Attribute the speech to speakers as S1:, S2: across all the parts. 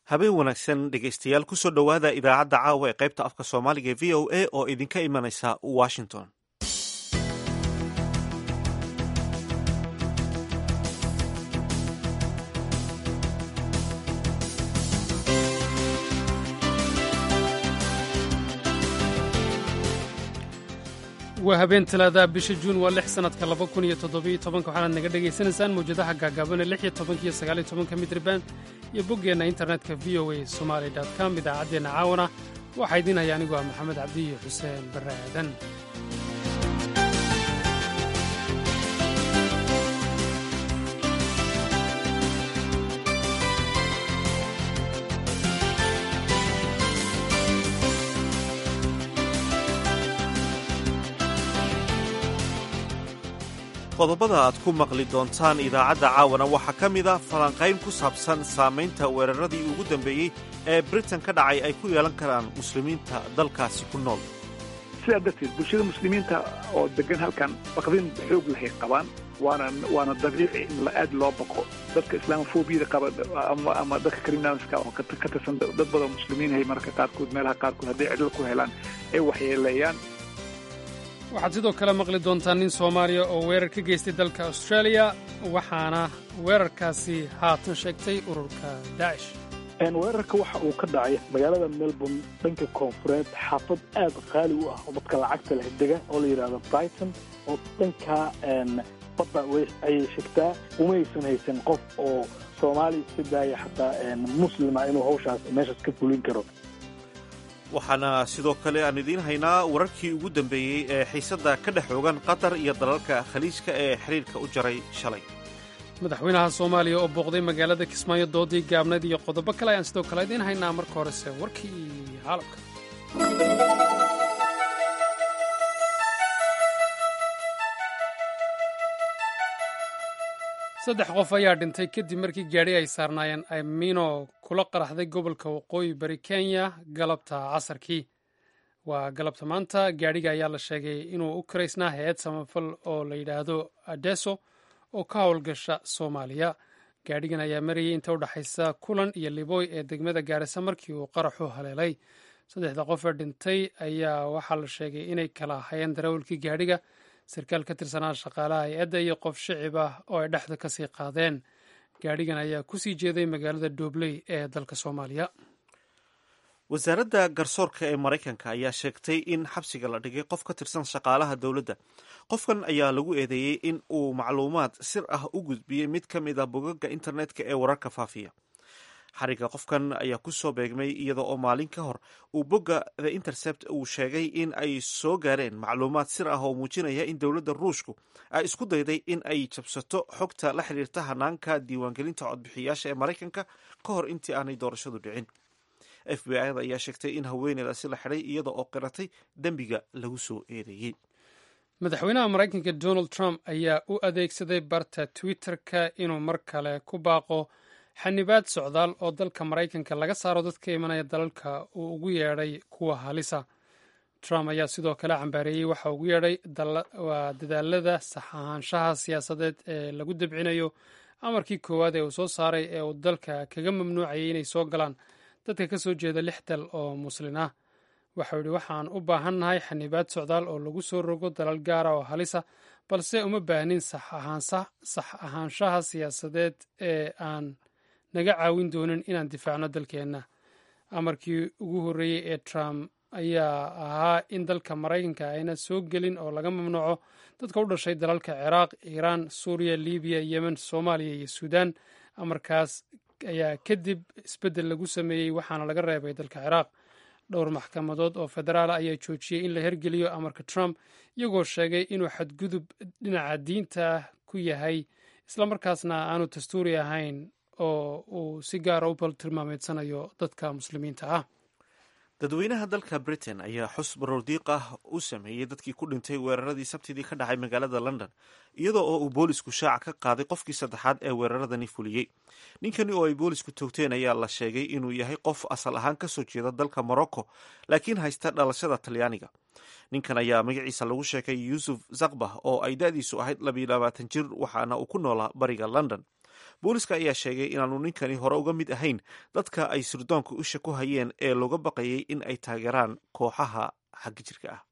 S1: habeen wanaagsan dhegaystayaal kusoo dhowaada idaacadda caawa ee qaybta afka soomaaliga ee v o a oo idinka imanaysa washington
S2: waa habeen talaadaha bisha juun waa lix sannadka laba kun iyo toddobiyo tobanka waxaanaad naga dhagaysanaysaan mawjadaha gaagaabana lix iyo tobanka iyo sagaal iyo tobanka midraband iyo boggeenna internetka v o a somali com idaacaddeenna caawana waxaa idiin haya anigu ah maxamed cabdi iyo xuseen barre aadan
S1: qodobada aad ku maqli doontaan idaacadda caawana waxaa ka mid a falanqayn ku saabsan saamaynta weeraradii ugu dambeeyey ee britain ka dhacay ay ku yeelan karaan muslimiinta dalkaasi ku nool
S3: sidaa darteed bulshada muslimiinta oo degan halkan baqdin xoog lahay qabaan waana waana dabiici in aad loo baqo dadka islaamofobiyada qaba ama dadka criminalska oo ka tirsan dad badan muslimiin hay mararka qaarkood meelaha qaarkood hadday cidlo ku helaan ay waxyeeleeyaan
S2: waxaad sidoo kale maqli doontaan nin soomaaliya oo weerar ka geystay dalka austraaliya waxaana weerarkaasi haatan sheegtay ururka daacish
S4: weerarka waxa uu ka dhacay magaalada melbourne dhanka koonfureed xaafad aad qaali u ah oo dadka lacagta leh dega oo la yidhahdo brighton oo dhankaa badda ayay shegtaa umaysan haysan qof oo soomaali iska daaya xataa muslima inuu hawshaas meeshaas ka fulin karo
S1: waxaana sidoo kale aan idiin haynaa wararkii ugu dambeeyey ee xiisadda ka dhex oogan qatar iyo dalalka khaliijka ee xiriirka u jaray shalay
S2: madaxweynaha soomaaliya oo booqday magaalada kismaayo doodii gaabnayd iyo qodobo kale ayaan sidoo kale idiin haynaa marka horese warkii caalamka saddex qof ayaa dhintay kadib markii gaadhi ay saarnaayeen amino kula qaraxday gobolka waqooyi bari kenya galabta casarkii waa galabta maanta gaadhiga ayaa la sheegay inuu u karaysnaa hay-ad samafal oo la yidhaahdo adeso oo ka howlgasha soomaaliya gaadhigan ayaa marayay inta u dhexaysa kulan iyo liboy ee degmada gaarisa markii uu qaraxu haleelay saddexda qof ee dhintay ayaa waxaa la sheegay inay kala hayeen darawalkii gaadhiga sarkaal ka tirsanaa shaqaalaha hay-adda iyo qof shicib ah oo ay dhexda ka sii qaadeen gaadhigan ayaa ku sii jeeday magaalada doobley ee dalka soomaaliya
S1: wasaaradda garsoorka ee maraykanka ayaa sheegtay in xabsiga la dhigay qof ka tirsan shaqaalaha dowladda qofkan ayaa lagu eedeeyey in uu macluumaad sir ah u gudbiyey mid ka mid a bogagga internetka ee wararka faafiya xariga qofkan ayaa ku soo beegmay iyada oo maalin ka hor uu bogga the intercept uu sheegay in ay soo gaareen macluumaad sir ah oo muujinaya in dowladda ruushku ay isku dayday in ay jabsato xogta la xiriirta hanaanka diiwaangelinta codbixiyaasha ee maraykanka ka hor intii aanay doorashadu dhicin f b i da ayaa sheegtay in haweeneydaasi la xidhay iyada oo qiratay dembiga lagu soo eedeeyey
S2: madaxweynaha maraykanka donald trump ayaa u adeegsaday barta twitter-ka inuu mar kale ku baaqo xanibaad socdaal oo dalka maraykanka laga saaro dadka imanaya dalalka uu ugu yeedhay kuwa halisa trump ayaa sidoo kale cambaareeyey waxa ugu yeedhay waa dadaalada sax ahaanshaha siyaasadeed ee lagu dabcinayo amarkii koowaad ee uu soo saaray ee uu dalka kaga mamnuucayay inay soo galaan dadka ka soo jeeda lix dal oo muslin ah waxau yidhi waxaan u baahannahay xanibaad socdaal oo lagu soo rogo dalal gaara oo halisa balse uma baahnin sax ahaanshaha siyaasadeed ee aan naga caawin doonin inaan difaacno dalkeenna amarkii ugu horreeyey ee trump ayaa ahaa in dalka maraykanka ayna soo gelin oo laga mamnuuco dadka u dhashay dalalka ciraaq iiraan suuriya libiya yemen soomaaliya iyo suudaan amarkaas ayaa kadib isbeddel lagu sameeyey waxaana laga reebay dalka ciraaq dhowr maxkamadood oo federaal ayaa joojiyey in la hergeliyo amarka trump iyagoo sheegay inuu xadgudub dhinaca diinta ah ku yahay islamarkaasna aanu dastuuri ahayn oo uu si gaara u baltilmaameedsanayo dadka muslimiinta ah
S1: dadweynaha dalka britain ayaa xus baroordiiq ah u sameeyey dadkii ku dhintay weeraradii sabtidii ka dhacay magaalada london iyadoo oo uu boolisku shaaca ka qaaday qofkii saddexaad ee weeraradani fuliyey ninkani oo ay boolisku toogteen ayaa la sheegay inuu yahay qof asal ahaan kasoo jeeda dalka morocco laakiin haysta dhalashada talyaaniga ninkan ayaa magaciisa lagu sheegay yuusuf zakbah oo ay da-diisu ahayd labayo labaatan jir waxaana uu ku noolaa bariga london booliska ayaa sheegay inaanu ninkani hore uga mid ahayn dadka ay sirdoonka usha ku hayeen ee looga baqayay in ay taageeraan kooxaha xagga jirka ah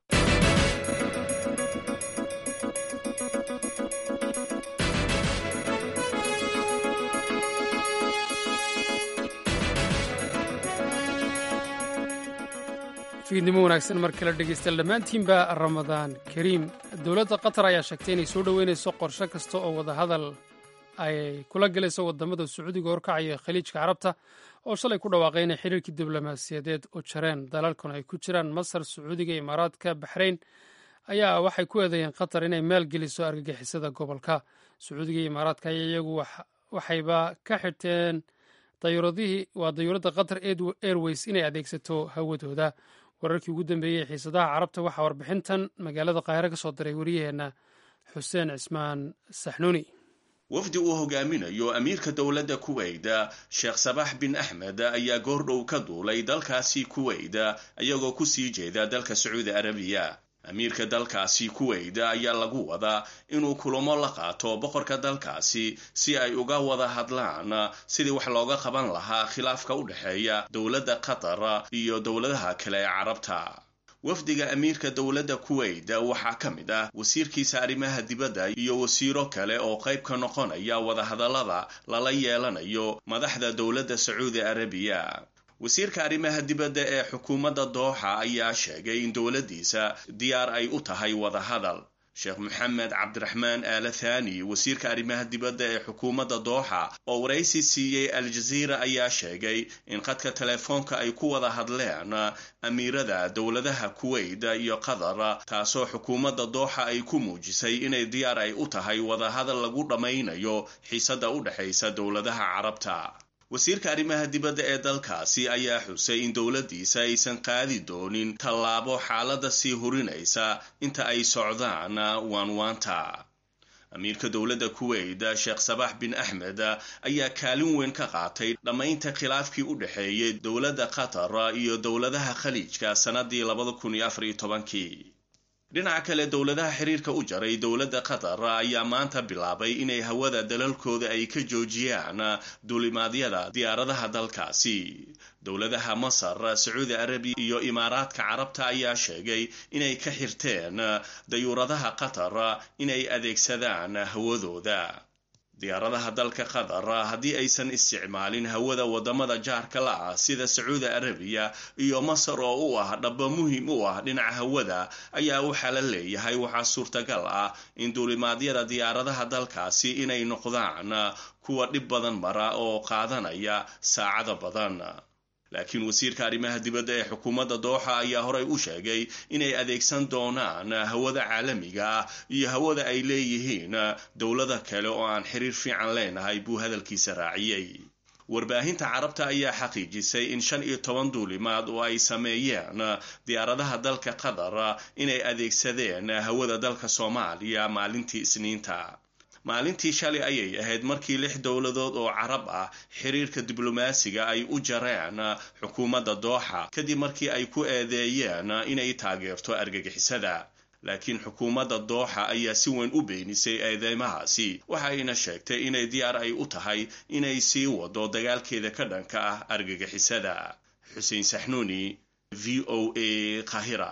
S2: fiidnimo wanaagsan mar kale dhegaystayaal dhammaantiinba ramadaan kariim dowladda qatar ayaa sheegtay inay soo dhoweynayso qorshe kasta oo wadahadal ay kula galayso wadamada sacuudiga horkacaya khaliijka carabta oo shalay ku dhawaaqay inay xiriirkii diblomaasiyadeed u jareen dalalkan ay ku jiraan masar sacuudiga imaaraadka baxrayn ayaa waxay ku eedeeyeen qatar inay maalgeliso argagixisada gobolka sacuudiga iyo imaaraadka ayaa iyagu waxayba ka xirteen dayuuradihii waa dayuuradda qatar airways inay adeegsato hawadooda wararkii ugu dambeeyey xiisadaha carabta waxaa warbixintan magaalada qaahire ka soo diray wariyaheenna xuseen cismaan saxnuuni
S5: wafdi uu hogaaminayo amiirka dowladda kuweyda sheekh sabax bin axmed ayaa goordhow ka duulay dalkaasi kuweyda iyagoo kusii jeeda dalka sacuudi arabiya amiirka dalkaasi kuweyda ayaa lagu wadaa inuu kulamo la qaato boqorka dalkaasi si ay uga wada hadlaan sidii wax looga qaban lahaa khilaafka u dhexeeya dowladda qatar iyo dowladaha kale ee carabta wafdiga amiirka dowladda kuweyda waxaa ka mid ah wasiirkiisa arrimaha dibadda iyo wasiiro kale oo qayb ka noqonaya wadahadallada lala yeelanayo madaxda dowladda sacuudi arabiya wasiirka arrimaha dibadda ee xukuumadda dooxa ayaa sheegay in dowladdiisa diyaar ay u tahay wadahadal sheekh maxamed cabdiraxmaan aala thani wasiirka arrimaha dibadda ee xukuumadda dooxa oo waraysi siiyey al-jaziira ayaa sheegay in khadka telefoonka ay ku wada hadleen amiirada dowladaha kuweyda iyo qatar taasoo xukuumadda dooxa ay ku muujisay inay diyaar ay u tahay wadahadal lagu dhammaynayo xiisadda u dhexaysa dowladaha carabta wasiirka arrimaha dibadda ee dalkaasi ayaa xusay in dowladdiisa aysan qaadi doonin tallaabo xaaladda sii hurinaysa inta ay socdaan waanwaanta amiirka dowladda kuweyda sheekh sabax bin axmed ayaa kaalin weyn ka qaatay dhammaynta khilaafkii u dhexeeyay dowladda qatar iyo dowladaha khaliijka sannadii labada kun iyo afar iyo tobankii dhinaca kale dowladaha xiriirka u jaray dowladda qatar ayaa maanta bilaabay inay hawada dalalkooda ay ka joojiyaan duulimaadyada diyaaradaha dalkaasi dowladaha masar sacuudi arabiya iyo imaaraadka carabta ayaa sheegay inay ka xirteen dayuuradaha qatar inay adeegsadaan hawadooda diyaaradaha dalka qatar haddii aysan isticmaalin hawada wadamada jaarka la ah sida sacuudi arabiya iyo masar oo u ah dhaba muhiim u ah dhinaca hawada ayaa waxaa la leeyahay waxaa suurtagal ah in duulimaadyada diyaaradaha dalkaasi inay noqdaan kuwa dhib badan mara oo qaadanaya saacada badan laakiin wasiirka arrimaha dibadda ee xukuumadda dooxa ayaa horey u sheegay inay adeegsan doonaan hawada caalamiga ah iyo hawada ay leeyihiin dowlada kale oo aan xiriir fiican leenahay buu hadalkiisa raaciyey warbaahinta carabta ayaa xaqiijisay in shan iyo toban duulimaad oo ay sameeyeen diyaaradaha dalka qatar inay adeegsadeen hawada dalka soomaaliya maalintii isniinta maalintii shalay ayay ahayd markii lix dowladood oo carab ah xiriirka diblomaasiga ay u jareen xukuumadda dooxa kadib markii ay ku eedeeyeen inay taageerto argagixisada laakiin xukuumadda dooxa ayaa si weyn u beenisay eedeymahaasi waxayna sheegtay inay diyaar ay u tahay inay sii wado dagaalkeeda ka dhanka ah argagixisada xuseen saxnuuni v o a qahira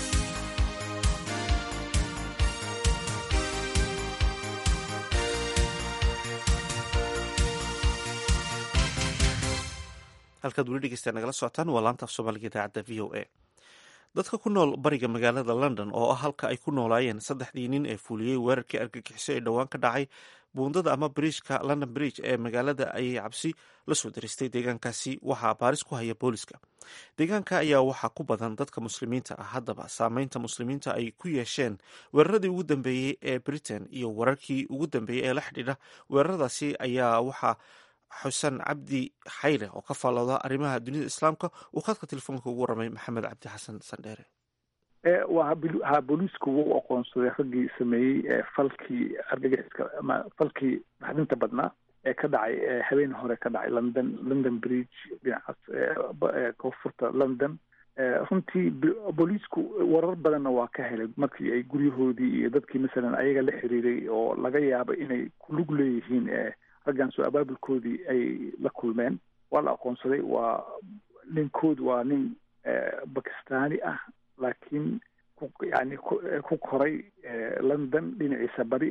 S1: halkaad weli dhegeysta nagala socotaan waa laanta af soomaaliga idaacadda v o a dadka ku nool bariga magaalada london oo ah halka ay ku noolaayeen saddexdii nin ee fuuliyey weerarkii argagixiso ee dhowaan ka dhacay buundada ama bridjka london bridge ee magaalada ayay cabsi la soo daristay deegaankaasi waxaa baaris ku haya booliska deegaanka ayaa waxaa ku badan dadka muslimiinta ah haddaba saameynta muslimiinta ay ku yeesheen weeraradii ugu dambeeyey ee britain iyo wararkii ugu dambeeyey ee la xidhiidha weeraradaasi ayaa waxaa xuseen cabdi xayre oo ka faallooda arrimaha dunida islaamka uu khadka telefoonka ugu waramay maxamed cabdi xasan sandheere
S3: waa ha booliisku wuu aqoonsaday raggii sameeyey falkii argagixiska ama falkii maxdinta badnaa ee ka dhacay habeen hore ka dhacay london london bridge dhinacaas koonfurta london runtii booliisku warar badanna waa ka helay markii ay guryahoodii iyo dadkii masalan ayaga la xiriiray oo laga yaaba inay ku lug leeyihiin raggan soo abaabulkoodii ay la kulmeen waa la aqoonsaday waa ninkood waa nin bakistani ah laakiin yani ku koray london dhinaciisa bari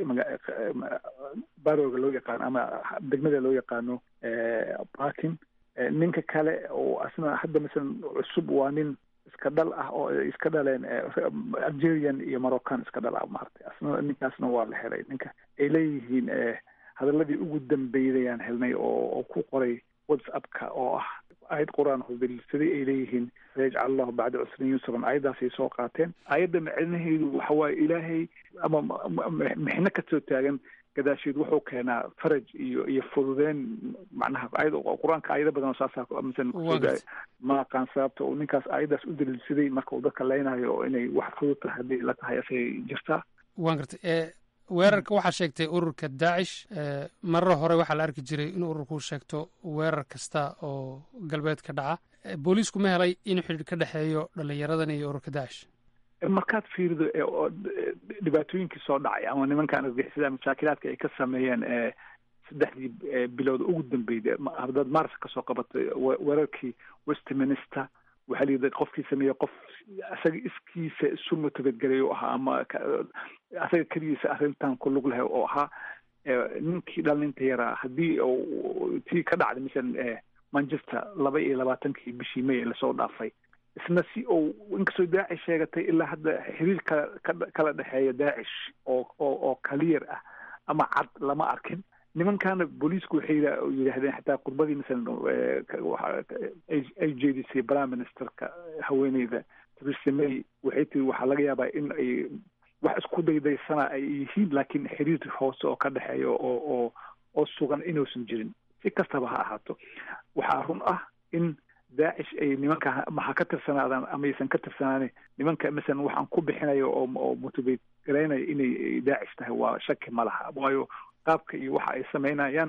S3: barooga loo yaqaano ama degmada loo yaqaano barkin ninka kale oo asna hadda masalan cusub waa nin iska dhal ah oo iska dhaleen algerian iyo moroccan iska dhal ah maaragtay asna ninkaasna waa la helay ninka ay leeyihiin hadaladii ugu dambeydayaan helnay oo ku qoray whatsappka oo ah aayad qur-aan hubelsaday ay leeyihiin sayajcal allahu bacda cusrin yusran aayaddaasay soo qaateen aayadda macnaheedu waxa waaye ilaahay ama mixno kasoo taagan gadaasheed wuxuu keenaa faraj iyo iyo fududeen macnaha ayad qur-aanka aayado badan oo saasaa misan ma aqaan sababta uu ninkaas aayaddaas u daliilsaday marka uu dadka leynayo oo inay wax fudud tahay haddii la tahay asay jirtaa
S2: waan gartay weerarka waxaa sheegtay ururka daacish marar hore waxaa la arki jiray in ururku sheegto weerar kasta oo galbeed ka dhaca booliisku ma helay in xidhiir ka dhexeeyo dhalinyaradan iyo ururka daacish
S3: markaad fiirido dhibaatooyinkii soo dhacay ama nimankan argixisada mashaakilaadka ay ka sameeyeen saddexdii bilood ugu dambeyday haddaad mars kasoo qabatay weerarkii westminster waxaa layidhi qofkii sameeyey qof isaga iskiisa isu motivatgelay oo ahaa ama asaga keligiisa arrintan ku lug leh oo ahaa ninkii dhalinta yaraa haddii tii ka dhacday masalan manchester laba iyo labaatankii bishii may lasoo dhaafay isna si uu inkastoo daacish sheegatay ilaa hadda xiriir kala kala dhexeeya daacish oo oo oo kaliyar ah ama cad lama arkin nimankana booliisku waxay yidhaahdeen xataa qurbadii masalan ay jeedisay prime ministerka haweeneyda theresa may waxay tiri waxaa laga yaabaa in ay wax isku daydaysana ay yihiin laakiin xiriir hoose oo ka dhexeeya oo oo oo sugan inuusan jirin si kastaba ha ahaato waxaa run ah in daacish ay nimanka maha ka tirsanaadaan amaysan ka tirsanaanin nimanka masalan waxaan ku bixinayo oo oo motivate garaynaya inay daacish tahay waa shaki ma laha waayo qaabka iyo waxa ay samaynayaan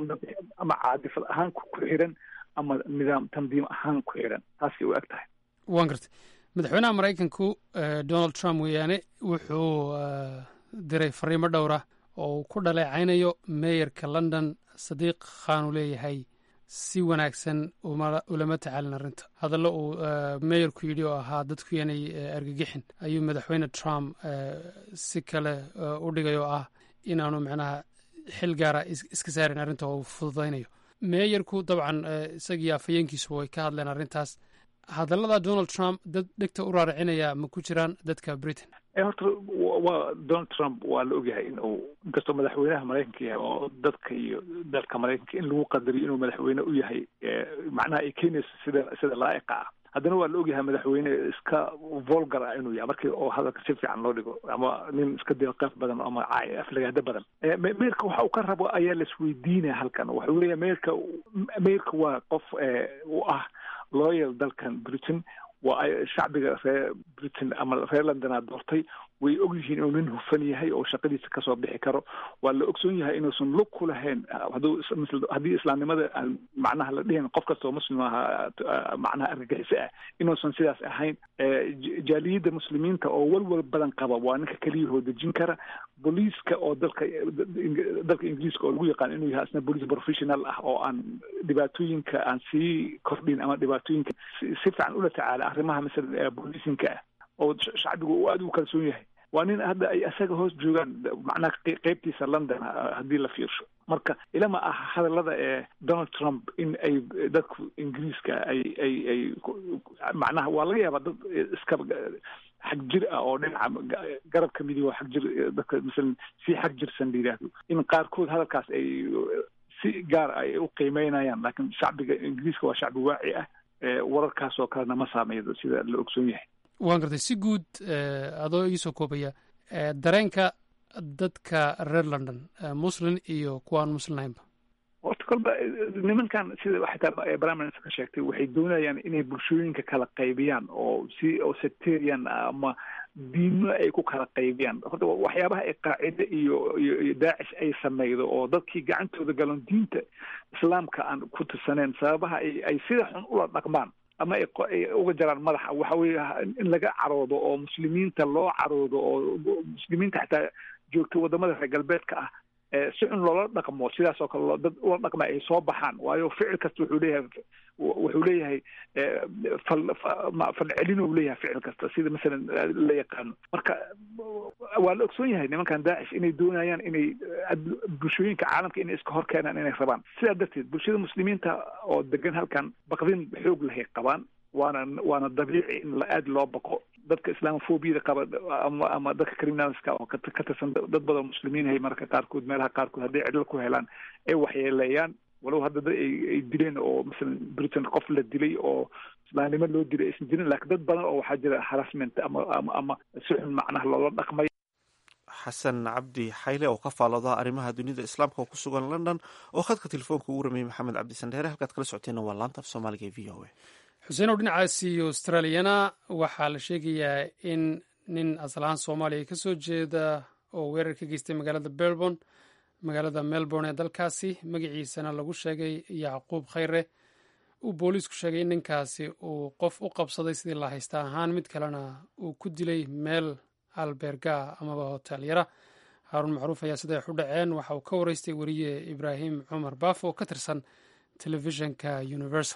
S3: ama caadifad ahaan ku xiran ama nidaam tandiim ahaan ku xiran taasay u eg tahay
S2: waan gartay madaxweynaha maraykanku donald trump weeyaane wuxuu diray fariimo dhowra oo uu ku dhaleecaynayo meeyarka london sadiiq khan uu leeyahay si wanaagsan ulama tacaalin arrinta hadallo uu meeyarku yidhi oo ahaa dadku yanay argagixin ayuu madaxweyne trump si kale u dhigay oo ah inaanu macnaha xil gaara iska saarin arrinta oo uu fududaynayo meeyarku dabcan isagii afhayeenkiisu way ka hadleen arrintaas hadallada donald trump dad dhegta u raaracinaya ma ku jiraan dadka britain
S3: horta waa donald trump waa la ogyahay in uu inkastoo madaxweynaha maraykanka yahay oo dadka iyo dalka maraykanka in lagu qadariyo inuu madaxweyne u yahay macnaha ay keenayso sida sida laa'iqa ah haddana waa la ogyahay madaxweyne iska volgar ah inuu yahay markii oo hadalka si fiican loo dhigo ama nin iska deeqeef badan ama aflagaado badan meerka waxa uu ka rabo ayaa la isweydiinaya halkan waxa weeya meerka meerka waa qof u ah loyal dalkan britain waa shacbiga reer britain ama reer londonaa doortay way og yihiin inuu nin hufan yahay oo shaqadiisa kasoo bixi karo waa la ogsoon yahay inuusan lug ku lahayn haddii islaamnimada aan macnaha la dhihin qof kastoo muslim ahaa macnaha argagixiso ah inuusan sidaas ahayn jaaliyadda muslimiinta oo walwal badan qaba waa ninka keliyahoo dejin kara booliiska oo dalka dalka ingiriiska oo lagu yaqaan inuu yahay asna booliis professional ah oo aan dhibaatooyinka aan sii kordhin ama dhibaatooyinka si fiican ula tacaala arrimaha masalan booliisinka ah oo shacbigu uu aada u kalsoon yahay waa nin hadda ay isaga hoos joogaan macnaha qeybtiisa london haddii la fiirsho marka ilama ah hadallada ee donald trump in ay dadku ingiriiska ay ay ay macnaha waa laga yaabaa dad iska xag jir ah oo dhinaca garabka midig oo xag jir dadka masalan si xag jirsan la yidhaahdo in qaarkood hadalkaas ay si gaar ay u qiimeynayaan laakiin shacbiga ingiriiska waa shacbi waaci ah wararkaas oo kalena ma saameeyo sida la ogsoon yahay
S2: waan gartay si guud adoo iisoo koobaya dareenka dadka reer london muslin iyo kuwaan muslim ahaynba
S3: horta kolba nimankan sida xitaa prime minister ka sheegtay waxay doonayaan inay bulshooyinka kala qaybiyaan oo si oo sectarian ama diimo ay ku kala qaybiyaan horta waxyaabaha ay qaacide iyo iyo iyo daacish ay sameydo oo dadkii gacantooda galon diinta islaamka aan ku tirsaneen sababaha ay ay sida xun ula dhaqmaan ama ay uga jaraan madaxa waxa weeye in laga caroodo oo muslimiinta loo caroodo oo muslimiinta xataa joogta wadamada reer galbeedka ah si xun loola dhaqmo sidaas oo kale dad ula dhaqma ay soo baxaan waayo ficil kasta wuxuu leeyahay wuxuu leeyahay falcelin uu leeyahay ficil kasta sida masalan la yaqaano marka waa la ogsoon yahay nimankan daacish inay doonayaan inay bulshooyinka caalamka inay iska hor keenaan inay rabaan sidaa darteed bulshada muslimiinta oo degan halkan baqdin xoog lahay qabaan waana waana dabiici in la aada loo baqo dadka islaamofobiyada qaba ama ama dadka criminalska oo ka tirsan dad badan muslimiin hay marka qaarkood meelaha qaarkood hadday cidlo ku helaan ay waxyeeleeyaan walow hadda dad ay dileen oo masalan britain qof la dilay oo islaamnimo loo dilay aysan jirin laakiin dad badan oo waxaa jira harassment ama ama ama si xun macnaha loola dhaqmay
S1: xasan cabdi xayle oo ka faalooda arrimaha dunida islaamka oo ku sugan london oo khadka telefoonka ugu rameeyey maxamed cabdi sandheere halkaad kala socoteenna waa laanta af soomaaliga ee v o a
S2: xuseenow dhinacaasi australiyana waxaa la sheegayaa in nin asalahaan soomaaliya ka soo jeeda oo weerar ka geystay magaalada melbourne magaalada melbourne ee dalkaasi magaciisana lagu sheegay yacquub khayre uu booliisku sheegay in ninkaasi uu qof u qabsaday sidii la haysta ahaan mid kalena uu ku dilay meel alberga amaba hotel yara haaruun macruuf ayaa siday wax u dhaceen waxa uu ka wareystay weriye ibraahim cumar baafo oo ka tirsan telefishinka universal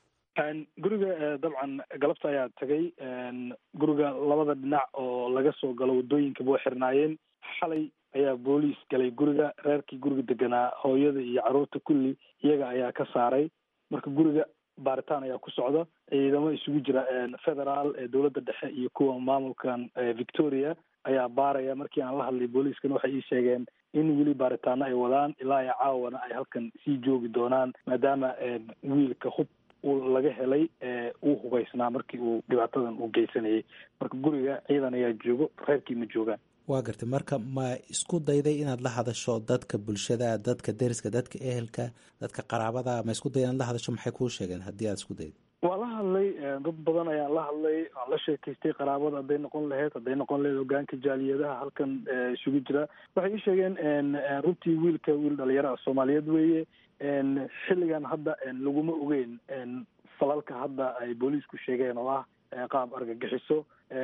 S4: guriga dabcan galabta ayaa tagay guriga labada dhinac oo laga soo galo waddooyinkaba way xirnaayeen xalay ayaa booliis galay guriga reerkii guriga deganaa hooyada iyo carruurta kulli iyaga ayaa ka saaray marka guriga baaritaan ayaa ku socda ciidamo isugu jira federaal ee dowladda dhexe iyo kuwa maamulkan victoria ayaa baaraya markii aan la hadlay booliiskan waxay ii sheegeen in weli baaritaano ay wadaan ilaa iyo caawana ay halkan sii joogi doonaan maadaama wiilka hub laga helay uu hubaysnaa markii uu dhibaatadan u geysanayay marka guriga ciidan ayaa joogo reerkii ma joogaan
S6: waa gartay marka ma isku dayday inaad la hadasho dadka bulshada dadka deriska dadka ehelka dadka qaraabada ma isku day inaad la hadasho maxay kuu sheegeen haddii aad isku dayda
S4: waa la hadlay dad badan ayaan la hadlay waan la sheekaystay qaraabada hadday noqon lahayd hadday noqon lahayd hogaanka jaaliyadaha halkan isugu jira waxay ii sheegeen runtii wiilka wiil dhalinyaro ah soomaaliyeed weeye xilligan hadda laguma ogeyn falalka hadda ay booliisku sheegeen oo ah qaab argagixiso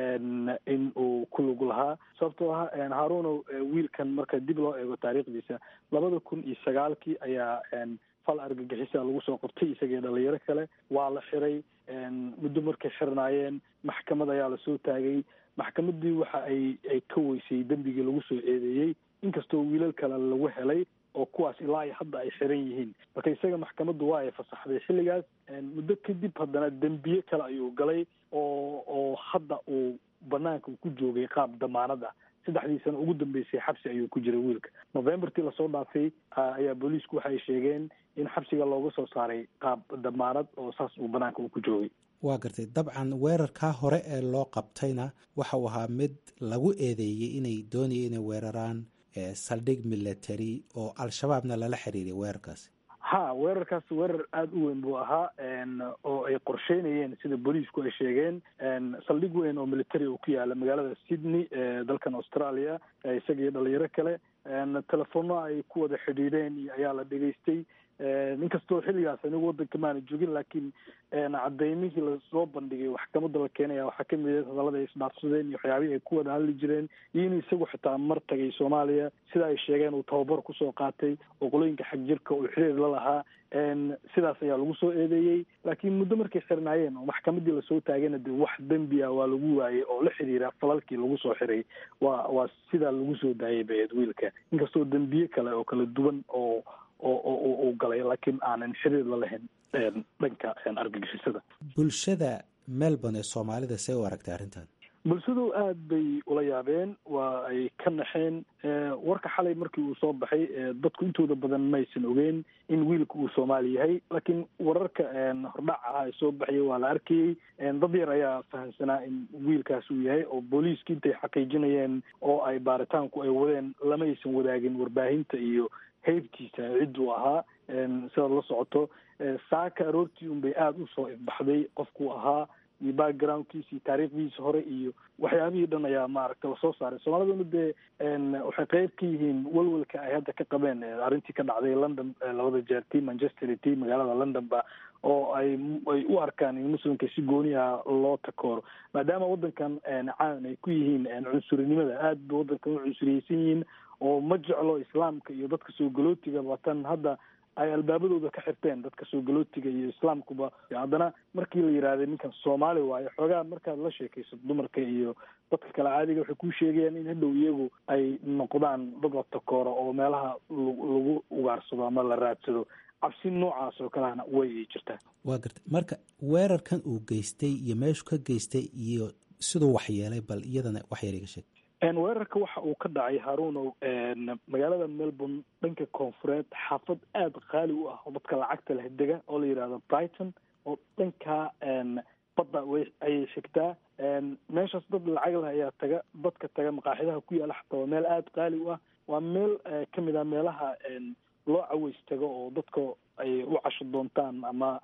S4: in uu ku lug lahaa sababtoo ah haaruunow wiilkan marka dib loo eego taariikhdiisa labada kun iyo sagaalkii ayaa fal argagixisa lagu soo qortay isagii dhalinyaro kale waa la xiray muddo markay xirnaayeen maxkamad ayaa lasoo taagay maxkamaddii waxa ay ay ka weysay dembigii lagu soo eedeeyey inkastoo wiilal kale lagu helay oo kuwaas ilaa iyo hadda ay xiran yihiin marka isaga maxkamaddu waa ay fasaxday xilligaas muddo kadib haddana dembiye kale ayuu galay oo oo hadda uu banaanka ku joogay qaab damaanad ah saddexdii sano ugu dambeysay xabsi ayuu ku jiray wiilka novembertii lasoo dhaafay ayaa booliisku waxay sheegeen in xabsiga looga soo saaray qaab damaanad oo saas uu banaanka uu ku joogay
S6: waa gartay dabcan weerarkaa hore ee loo qabtayna waxa uu ahaa mid lagu eedeeyey inay doonaya inay weeraraan saldhig military oo al-shabaabna lala xiriiriya weerarkaasi
S4: ha weerarkaas weerar aada u weyn buu ahaa oo ay qorsheynayeen sida booliisku ay sheegeen saldhig weyn oo military uu ku yaala magaalada sydney ee dalkan australia isagii dhalinyaro kale telefono ay ku wada xidhiidheen ayaa la dhegaystay inkastoo xilligaas anigu waddanka maana joogin laakiin cadeymihii lasoo bandhigay maxkamadda la keenaya waxaa kamid ah hadallada ay isdhaafsadeen iyo waxyaabihii ay ku wada hadli jireen iyo in isagu xitaa mar tagay soomaaliya sida ay sheegeen uu tababar kusoo qaatay oo qolooyinka xag jirka uu xiriir la lahaa sidaas ayaa lagu soo eedeeyey laakiin muddo markay xirnaayeen oo maxkamaddii lasoo taagayna de wax dembi ah waa lagu waayey oo la xiriira falalkii lagu soo xiray waa waa sidaa lagu soo daayay baeed wiilka inkastoo dembiye kale oo kala duwan oo oo uu galay laakiin aanan xiriir la lahayn dhanka argagixisada
S6: bulshada melbourne ee soomaalida see u aragtay arrintan
S4: bulshadu aada bay ula yaabeen waa ay ka naxeen warka xalay markii uu soo baxay dadku intooda badan maysan ogeyn in wiilka uu soomaali yahay laakiin wararka hordhac ah ee soo baxayay waa la arkayey dad yar ayaa fahamsanaa in wiilkaas uu yahay oo booliiska intay xaqiijinayeen oo ay baaritaanku ay wadeen lamaysan wadaagin warbaahinta iyo heybtiisa cidduu ahaa sidaad la socoto saaka aroortii unbay aada usoo ifbaxday qofkuu ahaa iyo backgroundkiisa iyo taariikhdiisa hore iyo waxyaabihii dhan ayaa maaragta lasoo saaray soomaaliduna dee waxay qeyb ka yihiin walwalka ay hadda ka qabeen arrintii ka dhacday london labada jeer tii manchester tii magaalada london ba oo ay ay u arkaan in muslimka si gooni ah loo takooro maadaama waddankan caan ay ku yihiin cunsurinimada aada ba waddankan u cunsuriyeysan yihiin oo ma jeclo islaamka iyo dadka soo galootiga watan hadda ay albaabadooda ka xirteen dadka soo galootiga iyo islaamkuba haddana markii la yidhaahday ninkan soomaali waayo xoogaa markaad la sheekaysato dumarka iyo dadka kale caadiga waxay kuu sheegayaan in hadhow iyagu ay noqdaan dad la takooro oo meelaha lagu ugaarsado ama la raadsado cabsi noocaas oo kalehana way ay jirtaa
S6: waa garta marka weerarkan uu geystay iyo meeshu ka geystay iyo siduu waxyeelay bal iyadana waxyar iga sheeg
S4: weerarka waxa uu ka dhacay haruunow magaalada melbourne dhanka koonfureed xaafad aada qaali u ah oo dadka lacagta leh dega oo la yidhahdo brighton oo dhankaa badda way ayay shegtaa meeshaas dad lacag leh ayaa taga dadka taga maqaaxidaha ku yaala xataa waa meel aada qaali u ah waa meel kamid ah meelaha loo caweys tago oo dadka ay u casho doontaan ama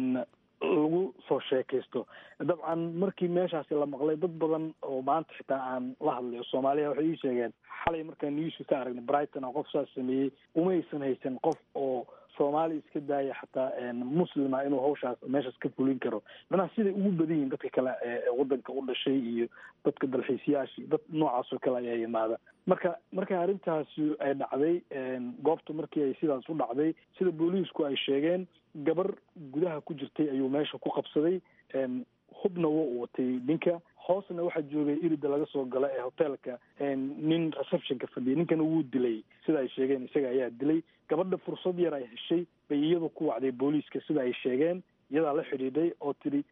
S4: lagu soo sheekaysto dabcan markii meeshaasi la maqlay dad badan oo maanta xitaa aan la hadlayo soomaaliya waxay ii sheegeen xalay markaan newska ka aragnay brighton oo qof saas sameeyey umaysan haysan qof oo soomaali iska daaya xataa muslima inuu hawshaas meeshaas ka fulin karo macnaha siday ugu badan yihin dadka kale ee wadanka u dhashay iyo dadka dalxiisayaashii dad noocaas oo kale ayaa yimaada marka marka arrintaasi ay dhacday goobta markii ay sidaas u dhacday sida booliisku ay sheegeen gabar gudaha ku jirtay ayuu meesha ku qabsaday hubna wa u watay ninka hoosna waxaa joogay irida laga soo gala ee hoteelka nin receptionka fadhiyay ninkana wuu dilay sida ay sheegeen isaga ayaa dilay gabadha fursad yar ay heshay bay iyadu ku wacday booliiska sida ay sheegeen iyadaa la xidhiidhay oo tidhi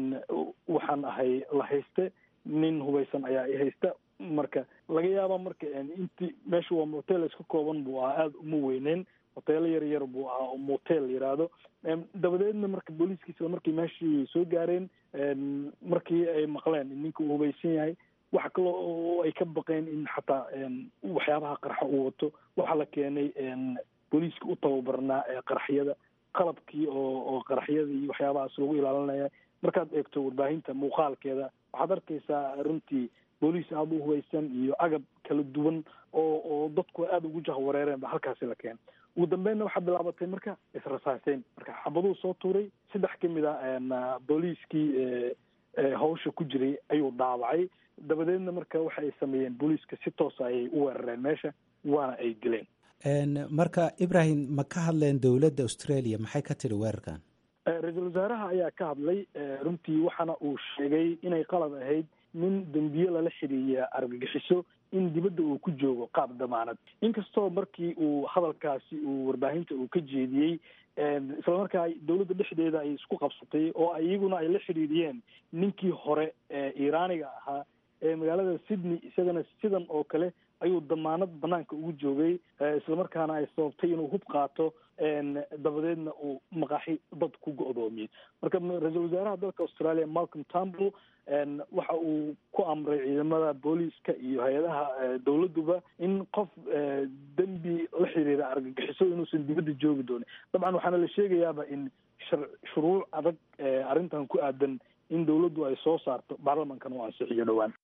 S4: waxaan ahay la hayste nin hubaysan ayaa i haysta marka laga yaaba marka inti meesha waa hotel iska kooban buu ahaa aada uma weyneen hoteelo yar yar buu ahaa oo motel yiraahdo dabadeedna marka booliiska isla markii meeshii soo gaareen markii ay maqleen in ninka uu hubaysan yahay waxa kaloo oo ay ka baqeen in xataa waxyaabaha qarxa uu wato waxaa la keenay booliiska u tababarnaa ee qaraxyada qalabkii oo oo qaraxyada iyo waxyaabahaas lagu ilaalinaya markaad eegto warbaahinta muuqaalkeeda waxaad arkaysaa runtii booliis aada u hubaysan iyo agab kala duwan oo oo dadku aada ugu jahwareereen ba halkaasi la keenay ugu dambeynna waxaa bilaabatay marka israsaaseyn marka xabaduu soo tuuray saddex ka mid a booliiskii hawsha ku jiray ayuu dhaawacay dabadeedna marka waxa ay sameeyeen booliiska si toosa ayay u weerareen meesha waana ay dileen
S6: marka ibrahim ma ka hadleen dowladda australia maxay ka tiri weerarkan
S4: ra-iisul wasaaraha ayaa ka hadlay runtii waxaana uu sheegay inay qalad ahayd nin dembiye lala xiriiriya argagixiso in dibadda uu ku joogo qaab damaanad inkastoo markii uu hadalkaasi uu warbaahinta uu ka jeediyey isla markaa dowladda dhexdeeda ay isku qabsatay oo iyaguna ay la xidhiiriyeen ninkii hore ee iiraaniga ahaa ee magaalada sydney isagana sidan oo kale ayuu damaanad banaanka ugu joogay islamarkaana ay sababtay inuu hub qaato dabadeedna uu maqaaxi dad ku go-doomiyey marka ra-iisul wasaaraha dalka australia malcolm tambl waxa uu ku amray ciidamada booliiska iyo hay-adaha dowladduba in qof dembi la xiriira argagixiso inuusan dibadda joogi doonin dabcan waxaana la sheegayaaba in shuruuc adag arrintan ku aadan in dowladdu ay soo saarto baarlamankan uu ansixiyo dhowaan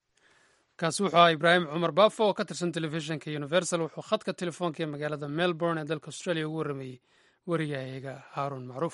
S2: kaasi wuxuu ahaa ibraahim cumar baafo oo ka tirsan telefishinka universal wuxuu khadka telefoonka ee magaalada melbourne ee dalka australia ugu warramayey wariyahayaga haaruun macruuf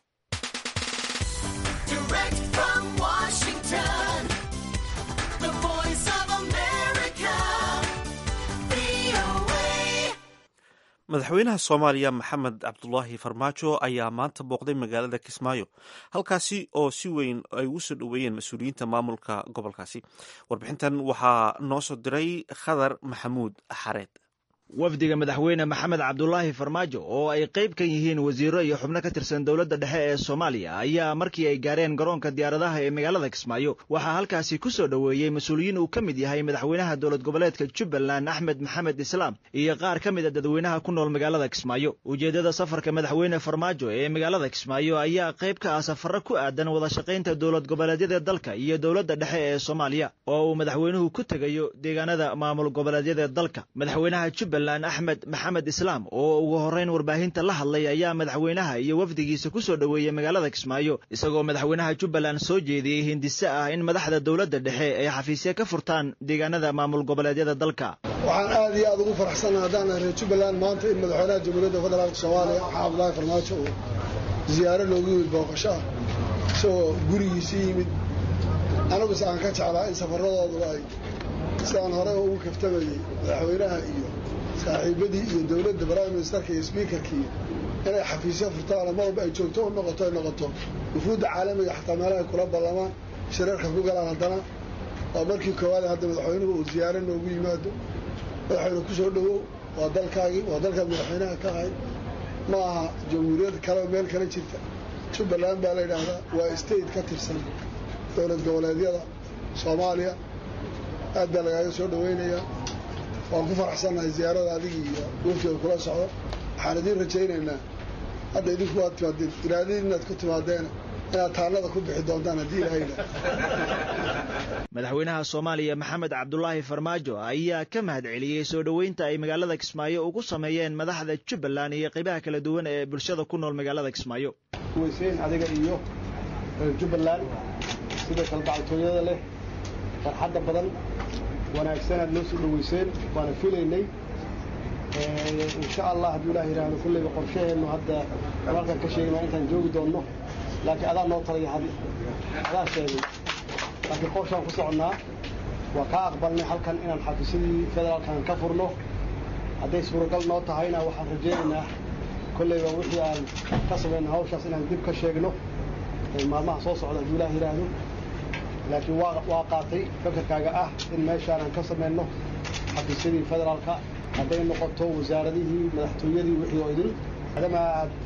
S1: madaxweynaha soomaaliya maxamed cabdulaahi farmaajo ayaa maanta booqday magaalada kismaayo halkaasi oo si weyn ay ugu soo dhoweeyeen mas-uuliyiinta maamulka gobolkaasi warbixintan waxaa noo soo diray khadar maxamuud xareed
S7: wafdiga madaxweyne maxamed cabdulaahi farmaajo oo ay qayb ka yihiin wasiiro iyo xubno ka tirsan dowladda dhexe ee soomaaliya ayaa markii ay gaareen garoonka diyaaradaha ee magaalada kismaayo waxaa halkaasi ku soo dhoweeyey mas-uuliyiin uu ka mid yahay madaxweynaha dowlad goboleedka jubbaland axmed maxamed islaam iyo qaar ka mid a dadweynaha ku nool magaalada kismaayo ujeeddada safarka madaxweyne farmaajo ee magaalada kismaayo ayaa qayb ka ah safarro ku aadan wada shaqaynta dowlad goboleedyada dalka iyo dowladda dhexe ee soomaaliya oo uu madaxweynuhu ku tegayo deegaanada maamul goboleedyada dalka madaxweynaha jubbaland axmed maxamed islaam oo ugu horrayn warbaahinta la hadlay ayaa madaxweynaha iyo wafdigiisa ku soo dhoweeyey magaalada kismaayo isagoo madaxweynaha jubbaland soo jeediyey hindise ah in madaxda dowladda dhexe ay xafiisya ka furtaan deegaanada maamul goboleedyada dalka
S8: waxaan aad iyo aad ugu faraxsannaha haddaan ahay reer jubbaland maanta in madaxweynaha jamhuuriyadda federaalka soomaaliya maxamed abdullaahi farmaajo uu ziyaaro loogu yimid booqasho ah isagoo gurigiisa yimid aniguse aan ka jeclaa in safaradoodu ay sidaan hore ugu kaftamayey madaxweynaha iyo saaxiibadii iyo dowladda prime ministerka iyo speakerkii inay xafiisyo furtaan mar walba ay joogto u noqoto ay noqoto wufuudda caalamiga xataa meelahay kula ballamaan shirarka ku galaan haddana waa markii koowaad hadda madaxweynuhu uu ziyaaro noogu yimaado madaxweyne ku soo dhowow waa dalkaagii waa dalkaad madaxweynaha ka ahay ma aha jamhuuriyad kaleo meel kala jirta jubbaland baa la yidhaahdaa waa state ka tirsan dowlad goboleedyada soomaaliya aad baa lagaaga soo dhawaynayaa waan ku faraxsannahay ziyaarada adigii iyo waftiga kula socdo waxaan idiin rajaynaynaa hadda idinku waad timaadeen iraadadiin inaad ku timaadeena inaad taallada ku bixi doontaan haddii ilahayna
S7: madaxweynaha soomaaliya maxamed cabdulaahi farmaajo ayaa ka mahad celiyey soo dhoweynta ay magaalada kismaayo ugu sameeyeen madaxda jubbaland iyo qaybaha kala duwan ee bulshada ku nool magaalada kismaayo
S9: weyseen adiga iyo reer jubbaland sida kalgacaltooyada leh farxadda badan wanaagsanaad noo soo dhoweyseen waana filaynay insha allah hadduu ilaah yidhaahdo kulleyba qorshaheennu hadda halkan ka sheegnaa intaan joogi doonno laakiin adaa noo talaya had adaa sheegay laakiin qorshaan ku soconnaa waa kaa aqbalnay halkan inaan xafiisyadii federaalkan ka furno hadday suuragal noo tahayna waxaan rajaynaynaa kolleyba wixii aan ka samayno hawshaas inaan dib ka sheegno maalmaha soo socda hadduu ilaah yidhaahdo laakiin waa waa qaatay fakarkaaga ah in meeshaanan ka samayno xafiisyadii federaalka hadday noqoto wasaaradihii madaxtooyadii wixii oo idin maadaama aad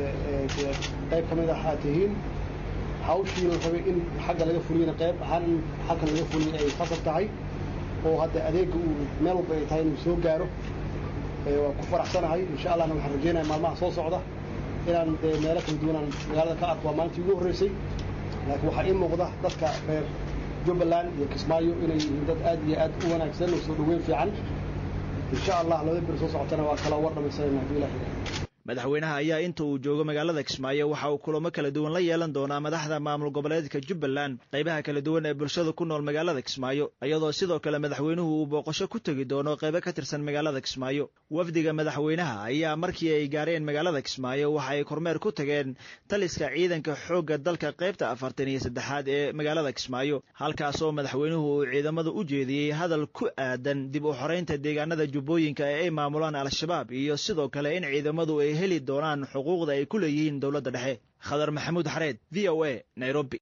S9: qayb ka mid ah aad tihiin hawshii la rabay in xagga laga fuliyana qayb ahaan in halkan laga fuliya ay khasab tahay oo hadda adeegga uu meel walba ay tahay inuu soo gaaro waa ku faraxsanahay insha allahna waxaan rajeynaya maalmaha soo socda inaan dee meelo kala duwanaan magaalada ka arko waa maalintii ugu horreysay laakiin waxaa ii muuqda dadka reer jubbaland iyo kismaayo inay yihiin dad aad iyo aad u wanaagsan oo soo dhoweyn fiican insha allah labada bir soo socotana waa kala war dhamaysanayna hadduu ilaah
S7: madaxweynaha ayaa inta uu joogo magaalada kismaayo waxa uu kulamo kala duwan la yeelan doonaa madaxda maamul goboleedka jubbaland qaybaha kala duwan ee bulshada ku nool magaalada kismaayo iyadoo sidoo kale madaxweynuhu uu booqasho ku tegi doono qaybo ka tirsan magaalada kismaayo wafdiga madaxweynaha ayaa markii ay gaareen magaalada kismaayo waxa ay kormeer ku tageen taliska ciidanka xoogga dalka qaybta afartan iyo saddexaad ee magaalada kismaayo halkaasoo madaxweynuhu uu ciidamada u jeediyey hadal ku aadan dib u xoreynta deegaanada jubbooyinka ee ay maamulaan al-shabaab iyo sidoo kale in ciidamadu ay heli doonaan xuquuqda ay ku leeyihiin dowladda dhexe khadar maxamuud xareed v o a nairobi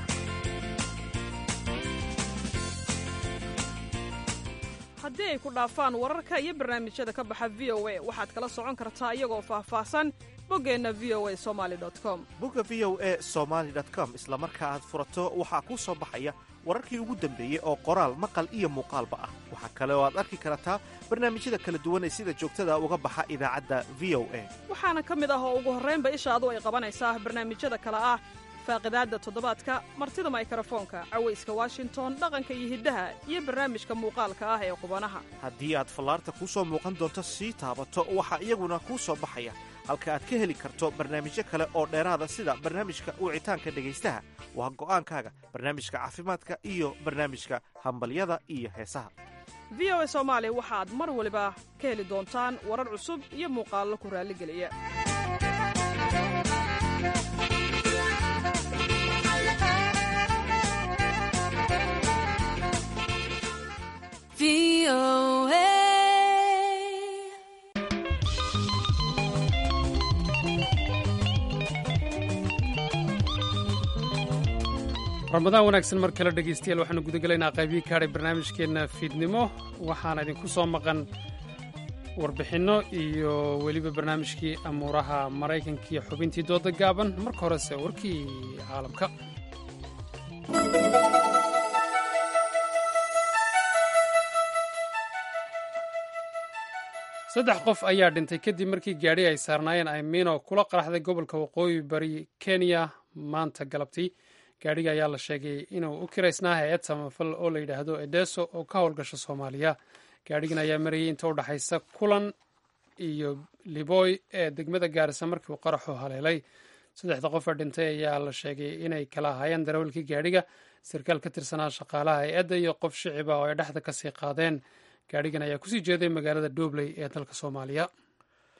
S10: haddii ay ku dhaafaan wararka iyo barnaamijyada ka baxa v o a waxaad kala socon kartaa iyagoo faahfaahsan boggeenna v o a somali com
S1: bogga v o a somaali com isla marka aad furato waxaa kuu soo baxaya wararkii ugu dambeeyey oo qoraal maqal iyo muuqaalba ah waxaa kale oo aad arki kartaa barnaamijyada kala duwan ee sida joogtada uga baxa idaacadda v o a
S10: waxaana ka mid ah oo ugu horraynba ishaadu ay qabanaysaa barnaamijyada kale ah faaqidaadda toddobaadka martida maykarafoonka cawayska washington dhaqanka iyo hiddaha iyo barnaamijka muuqaalka ah ee qubanaha
S1: haddii aad fallaarta kuu soo muuqan doonto sii taabato waxaa iyaguna kuu soo baxaya halka aad ka heli karto barnaamijyo kale oo dheeraada sida barnaamijka wicitaanka dhegaystaha waa go'aankaaga barnaamijka caafimaadka iyo barnaamijka hambalyada iyo heesaha
S10: v o a soomaali waxaad mar waliba ka heli doontaan warar cusub iyo muuqaallo ku raalligeliya
S2: ramadaan wanaagsan mar kale dhegaystayaal waxaanu gudagelaynaa qaybihii kaadhay barnaamijkeenna fiidnimo waxaana idinku soo maqan warbixinno iyo weliba barnaamijkii amuuraha maraykanka iyo xubintii dooda gaaban marka horese warkii caalamka saddex qof ayaa dhintay kadib markii gaadhi ay saarnaayeen aymino kula qaraxday gobolka waqooyi bari kenya maanta galabtii gaadhiga ayaa la sheegay inuu u kiraysnaa hay-ad samafal oo la yidhaahdo edeso oo ka howlgasha soomaaliya gaadhigan ayaa marayay inta u dhexaysa kulan iyo liboy ee degmada gaarisa markii uu qaraxu haleelay saddexda qofa dhintay ayaa la sheegay inay kala ahaayeen darawalkii gaadhiga sarkaal ka tirsanaa shaqaalaha hay-adda iyo qof shiciba oo ay dhexda kasii qaadeen gaadhigan ayaa kusii jeeday magaalada dobley ee dalka soomaaliya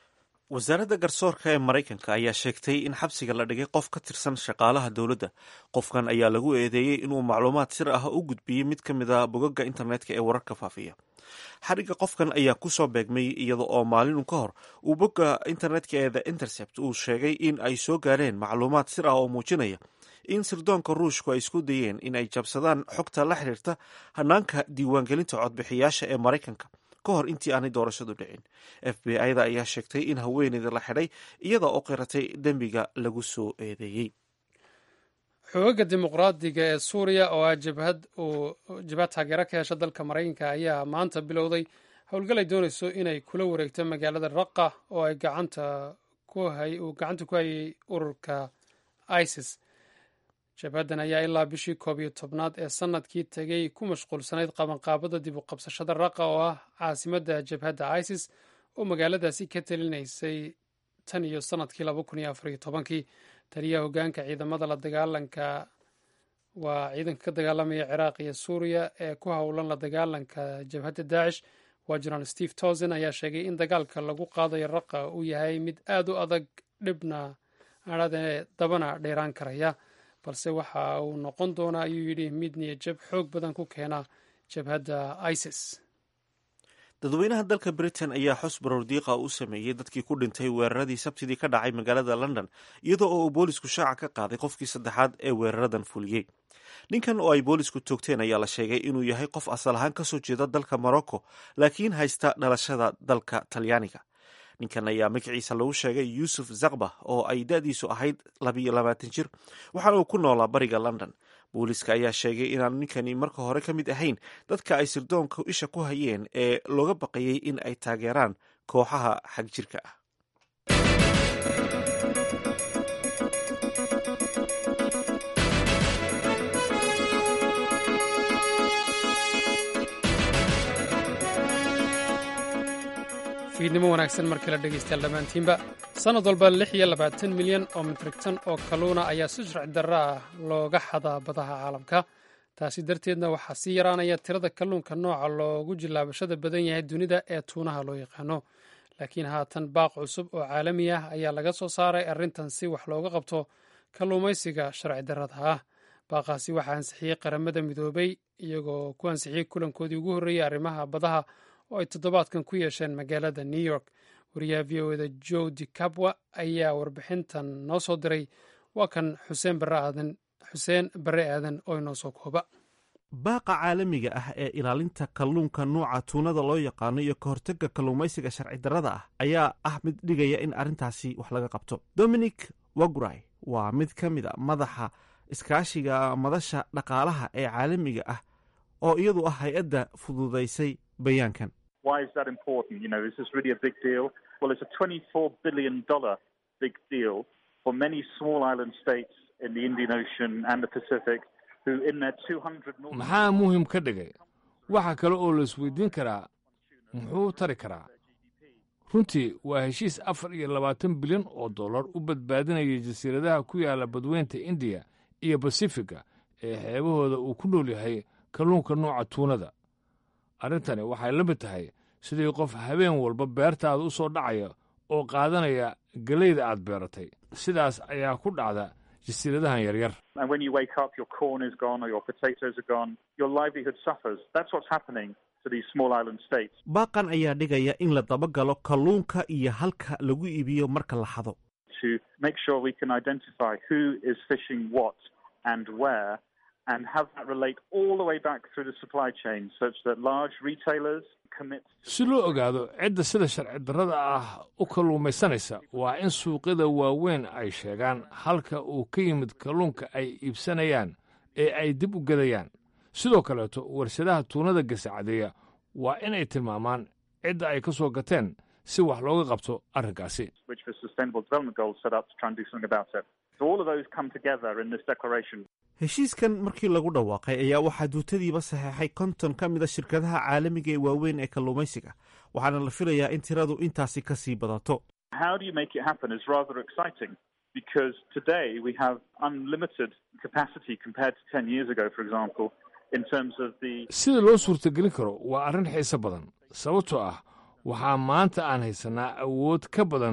S1: wasaaradda garsoorka ee maraykanka ayaa sheegtay in xabsiga la dhigay qof ka tirsan shaqaalaha dowladda qofkan ayaa lagu eedeeyey inuu macluumaad sir ah u gudbiyey mid ka mid a bogagga internetka ee wararka faafiya xadhigga qofkan ayaa kusoo beegmay iyada oo maalinu ka hor uu bogga internetka ee the intercept uu sheegay in ay soo gaareen macluumaad sir ah oo muujinaya in sirdoonka ruushku ay isku dayeen in ay jabsadaan xogta la xiriirta hanaanka diiwaangelinta codbixiyaasha ee maraykanka ka hor intii aanay doorashadu dhicin f b i-da ayaa sheegtay in haweeneyda la xidhay iyada oo qiratay dembiga lagu soo eedeeyey
S2: xoogagga dimuqraadiga ee suuriya oo ah jabhad uu jabhad taageero ka hesha dalka maraykanka ayaa maanta bilowday howlgal ay doonayso inay kula wareegto magaalada raqa oo ay gacanta uu gacanta ku hayay ururka isis jabhaddan ayaa ilaa bishii koob iyo tobnaad ee sanadkii tegey ku mashquulsanayd qabanqaabada dib u qabsashada raqa oo ah caasimadda jabhadda isis oo magaaladaasi ka talinaysay tan iyo sanadkii laba kun iyo afar iyo tobankii taliyaha hoggaanka ciidamada la dagaalanka waa ciidanka ka dagaalamaya ciraaq iyo suuriya ee ku howlan la dagaalanka jabhadda daacish waa jenaraal steve tosen ayaa sheegay in dagaalka lagu qaadayo raqa uu yahay mid aad u adag dhibna adhadee dabana dheeraan karaya balse waxa uu noqon doonaa ayuu yidhi mid niyajab xoog badan ku keena jabhadda isis
S1: dadweynaha dalka britain ayaa xus barordiiqa u sameeyey dadkii ku dhintay weeraradii sabtidii ka dhacay magaalada london iyadoo oo uu boolisku shaaca ka qaaday qofkii saddexaad ee weeraradan fuliyey ninkan oo ay boolisku toogteen ayaa la sheegay inuu yahay qof asal ahaan kasoo jeeda dalka morocco laakiin haysta dhalashada dalka talyaaniga ninkan ayaa magaciisa lagu sheegay yuusuf zakba oo ay da-diisu ahayd labiyo labaatan jir waxaana uu ku noolaa bariga london booliiska ayaa sheegay inaanu ninkani marka hore ka mid ahayn dadka ay sirdoonka isha ku hayeen ee looga baqayey in ay taageeraan kooxaha xagjirka ah
S2: fiidnimo wanaagsan markii la dhegaystayaal dhammaantiinba sannad walba lix iyo labaatan milyan oo mitrigtan oo kalluuna ayaa si sharci darro ah looga xadaa badaha caalamka taasi darteedna waxaa sii yaraanaya tirada kalluunka nooca loogu jilaabashada badan yahay dunida ee tuunaha loo yaqaano laakiin haatan baaq cusub oo caalami ah ayaa laga soo saaray arrintan si wax looga qabto kalluumaysiga sharci darrada ah baaqaasi waxaa ansixiyey qaramada midoobay iyagoo ku ansixiyey kulankoodii ugu horreeyey arrimaha badaha oo ay toddobaadkan ku yeesheen magaalada new york wariyaha v o eda joe di cabwa ayaa warbixintan noo soo diray waa kan xuseen bare aadan xuseen bare aadan oo inoo soo kooba
S1: baaqa caalamiga ah ee ilaalinta kalluunka nuuca tuunada loo yaqaano iyo ka hortagga kalluumaysiga sharci darrada ah ayaa ah mid dhigaya in arrintaasi wax laga qabto dominic waguray waa mid ka mid a madaxa iskaashiga madasha dhaqaalaha ee caalamiga ah oo iyadu ah hay-adda fududaysay bayaankan
S11: Why is that important? You know, is this really a big deal? Well, it's a $24 billion big deal for many small island states in the Indian Ocean and the Pacific who, in their 200 North
S12: maxaa muhim ka dhigay waxa kale oo la isweydiin karaa muxuu tari karaa runtii waa heshiis afar iyo labaatan bilyan oo dollar u badbaadinaya jasiiradaha ku yaala badweynta indiya iyo basifiga ee xeebahooda uu ku nool yahay kalluunka nooca tuunada arrintani waxay la mid tahay sidii qof habeen walba beertaada u soo dhacaya oo qaadanaya gelayda aad beeratay sidaas ayaa ku dhacda jasiiradahan yaryar
S11: And when you wake up, your corn is gone or your potatoes are gone. Your livelihood suffers. That's what's happening to these small island states.
S1: baaqan ayaa dhigaya in la dabagalo kalluunka iyo halka lagu iibiyo marka la xado
S11: To make sure we can identify who is fishing what and where and have that relate all the way back through the supply chain such that large retailers commit
S12: si loo ogaado cidda sida sharci darrada ah u kalluumaysanaysa waa in suuqyada waaweyn ay sheegaan halka uu ka yimid kalluunka ay iibsanayaan ee ay dib u gadayaan sidoo kaleeto warshadaha tuunada gasacadeeya waa inay tilmaamaan cidda ay ka soo gateen si wax looga qabto arrinkaasi
S11: which the Sustainable Development Goals set up to try and do something about it. So all of those come together in this declaration.
S1: heshiiskan markii lagu dhawaaqay ayaa waxaa duutadiiba saxeexay konton ka mid a shirkadaha caalamiga ee waaweyn ee kalluumaysiga waxaana la filayaa in tiradu intaasi ka sii badato
S11: How do you make it happen is rather exciting because today we have unlimited capacity compared to 10 years ago, for example, in terms of the
S12: sida loo suurtagelin karo waa arrin xiise badan sababtoo ah waxaa maanta aan haysannaa awood ka badan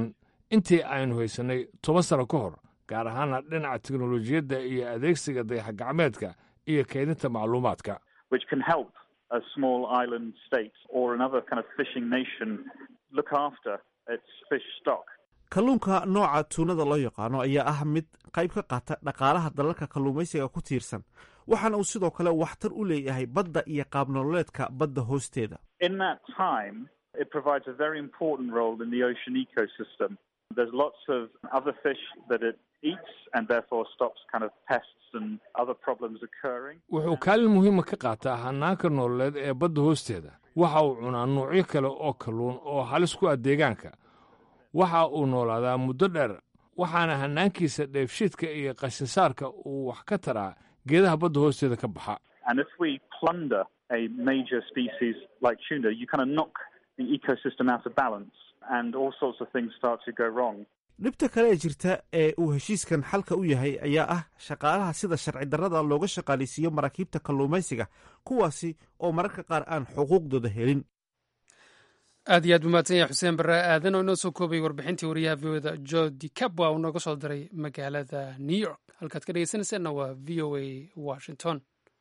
S12: intii aynu haysannay toban sano ka hor gaar ahaana dhinaca teknolojiyadda iyo adeegsiga dayax gacmeedka iyo kaydinta macluumaadka
S11: which can help a small island state or another kind of fishing nation look after its fish stock.
S1: kalluunka nooca tuunada loo yaqaano ayaa ah mid qayb ka qaata dhaqaalaha dalalka kalluumaysiga ku tiirsan waxaana uu sidoo kale waxtar u leeyahay badda iyo qaabnololeedka badda hoosteeda
S11: In that time, it provides a very important role in the ocean ecosystem. There's lots of other fish that it eats and therefore stops kind of pests and other problems occurring.
S12: wuxuu kaalin muhiima ka qaataa hanaanka nololeed ee badda hoosteeda waxa uu cunaa noocyo kale oo kalluun oo halis ku ah deegaanka waxa uu noolaadaa muddo dheer waxaana hanaankiisa dheefshiidka iyo qashinsaarka uu wax ka taraa geedaha badda hoosteeda ka baxa
S11: And if we plunder a major species like tuna, you kind of knock the ecosystem out of balance and all sorts of things start to go wrong.
S1: dhibta kale ee jirta ee uu heshiiskan xalka u yahay ayaa ah shaqaalaha sida sharci darrada looga shaqaaleysiiyo maraakiibta kalluumaysiga kuwaasi oo mararka qaar aan xuquuqdooda helin
S2: aad iyo aad buu mahadsan yahay xuseen barre aadan oo inoo soo koobay warbixintii wariyaha v o da jo dicabwa uu nooga soo diray magaalada new york halkaad ka dhegeysanaysaanna waa v o a washington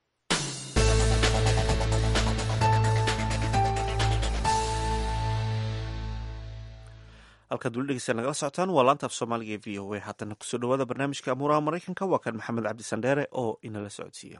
S1: halkaad weli dhegeysta nagala socotaan waa laanta af soomaaliga ee v o a haatana kusoo dhawaada barnaamijka amuuraha maraykanka waa kan maxamed cabdi sandheere oo inala socodsiiya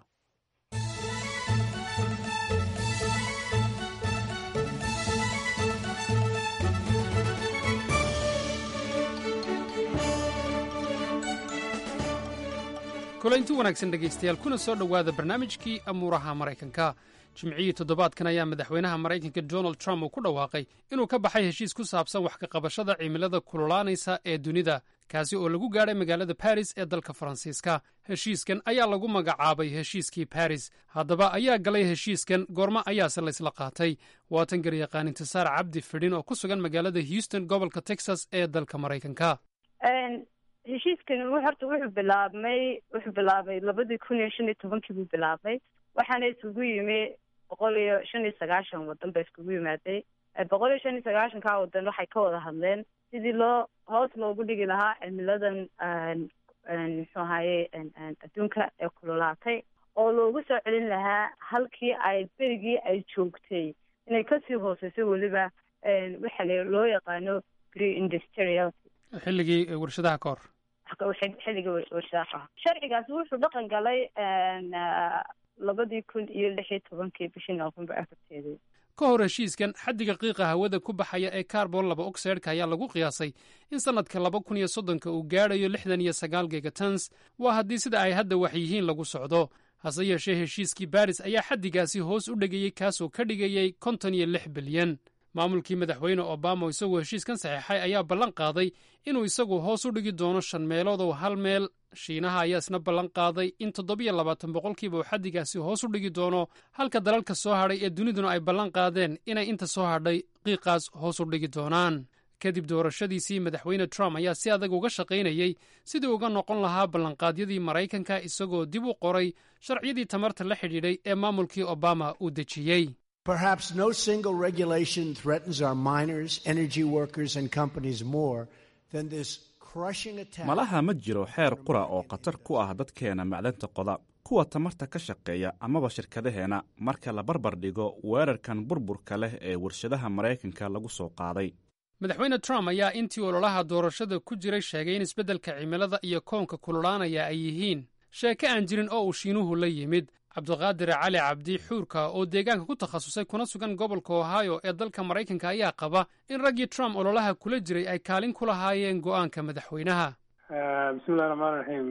S2: kulaynti wanaagsan dhegaystayaal kuna soo dhowaada barnaamijkii amuuraha maraykanka jimcihii toddobaadkan ayaa madaxweynaha maraykanka donald trump uu ku dhawaaqay inuu ka baxay heshiis ku saabsan wax ka qabashada cimilada kululaanaysa ee dunida kaasi oo lagu gaadhay magaalada baris ee dalka faransiiska heshiiskan ayaa lagu magacaabay heshiiskii baris haddaba ayaa galay heshiiskan goormo ayaase laysla qaatay waatan garyaqaan intisaar cabdi fidhin oo ku sugan magaalada houston gobolka texas ee dalka maraykanka
S13: heshiiskan horta wuxuu bilaabmay wuxuu bilaabay labadii kun iyo shan iyo tobankii buu bilaabmay waxaana isugu yimi boqol iyo shan iyo sagaashan wadan ba iskugu yimaaday boqol iyo shan iyo sagaashankaa wadan waxay ka wada hadleen sidii loo hoos loogu dhigi lahaa cimiladan muxuu ahaye adduunka ee kululaatay oo loogu soo celin lahaa halkii ay berigii ay joogtay inay kasii hooseyso weliba waxa loo yaqaano pre industrial
S2: xilligii warshadaha ka hor
S13: xilligii warshadaha sharcigaasi wuxuu dhaqan galay labadii kun iyo lix iyo tobankii bishii noofembar afarteedii
S2: ka hor heshiiskan xaddiga qiiqa hawada ku baxaya ee carbon laba oxideka ayaa lagu qiyaasay in sannadka laba kun iyo soddonka uu gaadhayo lixdan iyo sagaal gigatons waa haddii sida ay hadda wax yihiin lagu socdo hase yeeshee heshiiskii baris ayaa xaddigaasi hoos u dhigayey kaasoo ka dhigayey konton iyo lix bilyan maamulkii madaxweyne obama oo isagoo heshiiskan saxeexay ayaa ballan qaaday inuu isagu hoos u dhigi doono shan meelood oo hal meel shiinaha ayaa isna ballan qaaday in toddobiyo labaatan boqolkiiba uu xaddigaasi hoos u dhigi doono halka dalalka soo hadhay ee duniduna ay ballan qaadeen inay inta soo hadhay qiiqaas hoos u dhigi doonaan kadib doorashadiisii madaxweyne trump ayaa si adag uga shaqaynayey sidii uga noqon lahaa ballanqaadyadii maraykanka isagoo dib u qoray sharciyadii tamarta la xidhiidhay ee maamulkii obama uu dejiyey
S14: Perhaps no single regulation threatens our miners, energy workers, and companies more than this crushing attack.
S15: malaha ma jiro xeer qura oo khatar ku ah dadkeena macdanta qoda kuwa tamarta ka shaqeeya amaba shirkadaheena marka la barbar dhigo weerarkan burburka leh ee warshadaha maraykanka lagu soo qaaday
S2: madaxweyne trump ayaa intii ololaha doorashada ku jiray sheegay in isbeddelka cimilada iyo koonka kululaanaya ay yihiin sheeke aan jirin oo uu shiinuhu la yimid cabdiqaadir cali cabdi xuurka oo deegaanka ku takhasusay kuna sugan gobolka ohio ee dalka maraykanka ayaa qaba in raggii trump ololaha kula jiray ay kaalin ku lahaayeen go'aanka madaxweynaha
S16: bismillahi raxmaan raxiim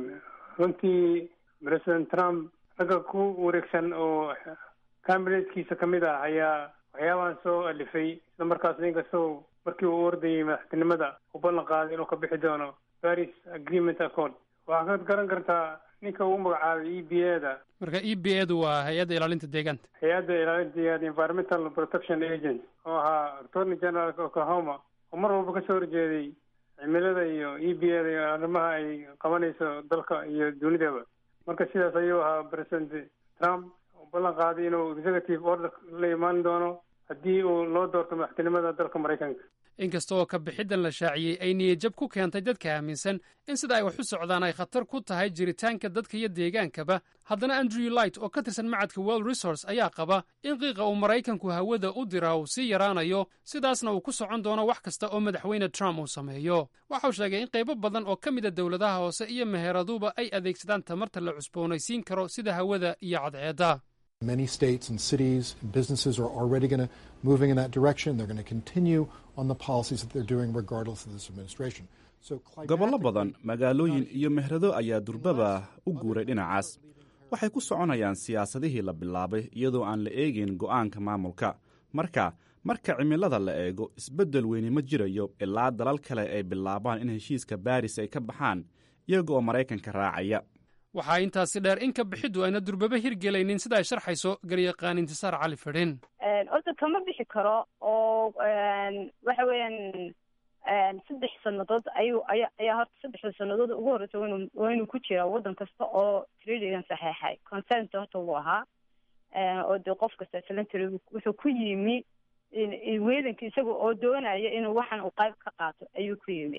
S16: runtii president trump ragga ku wareegsan oo kabineetkiisa ka mid ah ayaa waxyaabahan soo alifay isla markaasna inkastoo markii uu ordayay madaxtinimada uu ballan qaaday inuu ka bixi doono paris agreement accord waxaa ka garan kartaa ninka uu magacaabay e b a da
S2: marka e b a du waa hay-adda ilaalinta deegaanta
S16: hay-adda ilaalinta environmental protection agent oo ahaa attorney general oklahoma oo mar walba kasoo horjeeday cimilada iyo e b a da iyo arrimaha ay qabanayso dalka iyo dunidaba marka sidaas ayuu ahaa president trump oo ballan qaaday inuu executive order la imaan doono haddii uu loo doorto madaxtinimada dalka maraykanka
S2: inkasta oo ka bixiddan la shaaciyey ay niyadjab ku keentay dadka aaminsan in sida ay wax u socdaan ay khatar ku tahay jiritaanka dadka iyo deegaankaba haddana andrew light oo ka tirsan macadka world resource ayaa qaba in qiiqa uu maraykanku hawada u diraa uu sii yaraanayo sidaasna uu ku socon doono wax kasta oo madaxweyne trump uu sameeyo waxau sheegay in qaybo badan oo ka mida dowladaha hoose iyo meheeraduba ay adeegsadaan tamarta la cusboonaysiin karo sida hawada iyo cadceedda
S17: Many states and cities and businesses are already going to moving in that direction. They're going to continue on the policies that they're doing regardless of this administration. So
S15: gobollo badan magaalooyin iyo mehrado ayaa durbaba u guuray dhinacaas waxay ku soconayaan siyaasadihii la bilaabay iyadoo aan la eegayn go'aanka maamulka marka marka cimilada la eego isbeddel weyni ma jirayo ilaa dalal kale ay bilaabaan in heshiiska baaris ay ka baxaan iyaga oo maraykanka raacaya
S2: waxaa intaasi dheer in ka bixiddu ayna durbaba hirgelaynin sida ay sharxayso garyaqaan intisaar cali fidhin
S13: horta kama bixi karo oo waxa weeyaan saddex sannadood ayuu aya ayaa horta saddexda sannadood ugu horreysa waynu waa inuu ku jiraa waddan kasta oo treatygan saxeexay consent horta wuu ahaa oo dee qof kasta salantary wuxuu ku yimi weedanka isaga oo doonaya inuu waxan uu qayb ka qaato ayuu ku yimi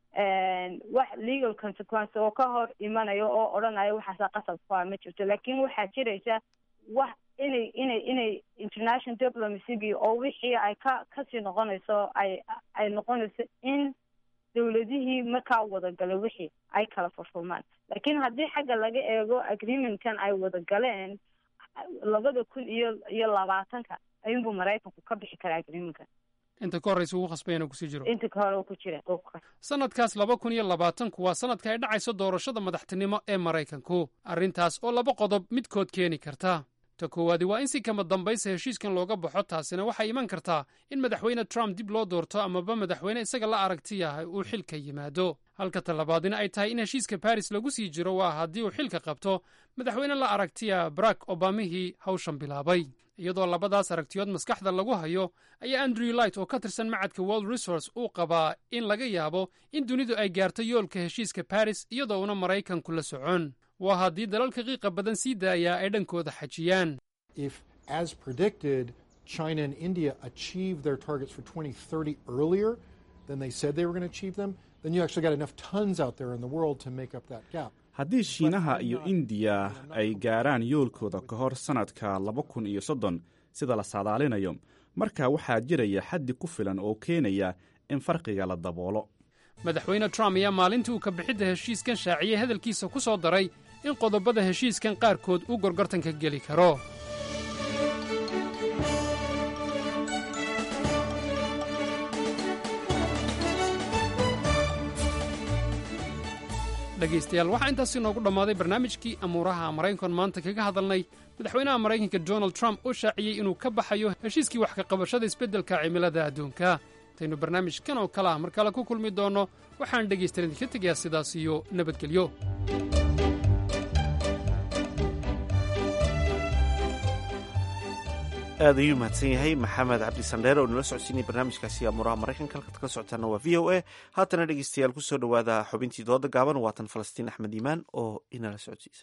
S13: wax legal consequence oo ka hor imanayo oo odhanaya waxaasaa qasab ku ah ma jirto laakiin waxaa jiraysa wax inay inay inay international diplomacygii oo wixii ay ka kasii noqonayso ay ay noqonayso in dawladihii markaa wadagala wixii ay kala furfurmaan laakiin haddii xagga laga eego agreementkan ay wadagaleen labada kun iyo iyo labaatanka ayuunbuu maraykanku ka bixi karaa agreementkan
S2: inta ka horraysa ugu khasbay inuu kusii jiro
S13: inta ka hore ku jira
S2: sanadkaas laba kun iyo labaatanku waa sanadka ay dhacayso doorashada madaxtinimo ee maraykanku arrintaas oo laba qodob midkood keeni karta ta koowaadi waa in si kama dambaysa heshiiskan looga baxo taasina waxay iman kartaa in madaxweyne trump dib loo doorto amaba madaxweyne isaga la aragti yahay uu xilka yimaado halka talabaadina ay tahay in heshiiska baris lagu sii jiro waa haddii uu xilka qabto madaxweyne la aragtiya barack obamihii hawshan bilaabay iyadoo labadaas aragtiyood maskaxda lagu hayo ayaa andrew light oo ka tirsan macadka world resource uu qabaa in laga yaabo in dunidu ay gaarto yoolka heshiiska baris iyadoo una maraykanku la socon waa haddii dalalka qiiqa badan sii daayaa ay dhankooda xajiyaan
S17: if as predicted China and India achieve their targets for 2030 earlier than they said they were going to achieve them then you actually got enough tons out there in the world to make up that gap
S15: haddii shiinaha iyo indiya ay gaaraan yoolkooda ka hor sannadka laba kun iyo soddon sida la saadaalinayo markaa waxaa jiraya xaddi ku filan oo keenaya in farqiga la daboolo
S2: madaxweyne trump ayaa maalintii uu ka bixidda heshiiskan shaaciyey hadalkiisa ku soo daray in qodobada heshiiskan qaarkood uu gorgortanka geli karo dhegaystayaal waxaa intaasi noogu dhammaaday barnaamijkii amuuraha maraykankan maanta kaga hadalnay madaxweynaha maraykanka donald trump oo shaaciyey inuu ka baxayo heshiiskii wax ka qabashada isbeddelka cimilada adduunka intaynu barnaamijkan oo kale ah mar kale ku kulmi doonno waxaan dhegaystayan idinka tegayaa sidaas iyo nabadgelyo
S1: aad ayuu mahadsan yahay maxamed cabdi sandheer oo nala socodsiinaya barnaamijkaasi amuuraha maraykanka halkaad kala socotaana waa v o a haatana dhegeystayaal kusoo dhowaada xubintii dooda gaaban waatan falastiin axmed iimaan oo inala socodsiisa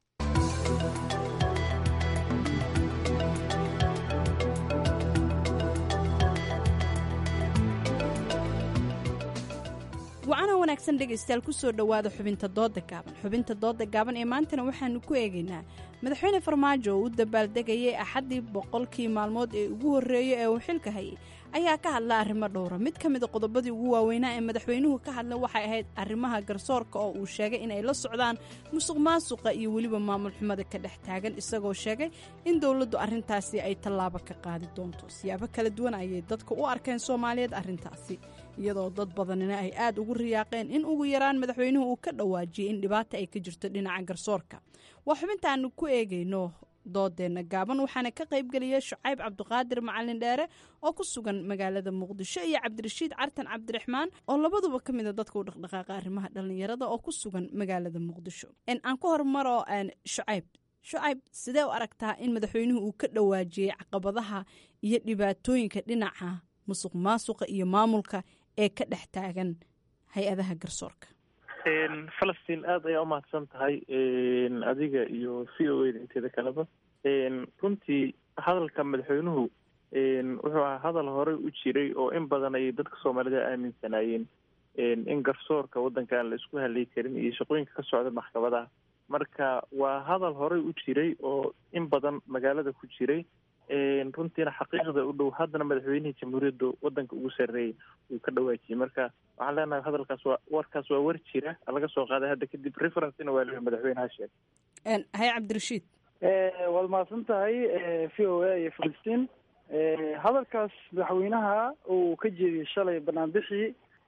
S18: wacana wanaagsan dhegaystayaal kusoo dhowaada xubinta dooda gaaban xubinta dooda gaaban ee maantana waxaanu ku eegaynaa madaxweyne farmaajo oo u dabaaldegayay axaddii boqolkii maalmood ee ugu horreeyey ee uu xilka hayay ayaa ka hadla arrimo dhowra mid ka mida qodobadii ugu waaweynaa ee madaxweynuhu ka hadla waxay ahayd arrimaha garsoorka oo uu sheegay inay la socdaan musuq maasuqa iyo weliba maamul xumada ka dhex taagan isagoo sheegay in dowladdu arrintaasi ay tallaabo ka qaadi doonto siyaabo kala duwan ayay dadka u arkeen soomaaliyeed arrintaasi iyadoo dad badanina ay aad ugu riyaaqeen in ugu yaraan madaxweynuhu uu ka dhawaajiyey in dhibaata ay ka jirto dhinaca garsoorka waa xubintaanu ku eegayno doodeenna gaaban waxaana ka qaybgeliyay shucayb cabdiqaadir macalin dheere oo ku sugan magaalada muqdisho iyo cabdirashiid cartan cabdiraxmaan oo labaduba ka mida dadka u dhaqdhaqaaqa arrimaha dhallinyarada oo ku sugan magaalada muqdisho aan ku hormaro shucayb shucayb sidee u aragtaa in madaxweynuhu uu ka dhawaajiyey caqabadaha iyo dhibaatooyinka dhinaca musuq maasuqa iyo maamulka ee ka dhex taagan hay-adaha garsoorka
S19: falastiin aada ayaa umahadsan tahay adiga iyo v o a da inteeda kaleba runtii hadalka madaxweynuhu wuxuu ahaa hadal horey u jiray oo in badan ayay dadka soomaalida aaminsanaayeen in garsoorka waddanka aan la isku halay karin iyo shaqooyinka ka socda maxkamadaha marka waa hadal horey u jiray oo in badan magaalada ku jiray runtiina xaqiiqda u dhow haddana madaxweynihii jamhuuriyadda waddanka ugu sarreeyay uu ka dhawaajiyey marka waxaan leenahay hadalkaas waa warkaas waa war jira laga soo qaaday hadda kadib referencena waa leeyahay madaxweynaha sheegay
S18: haye cabdirashiid
S20: waad mahadsan tahay v o a iyo filistiin hadalkaas madaxweynaha uu ka jeediyey shalay banaanbixii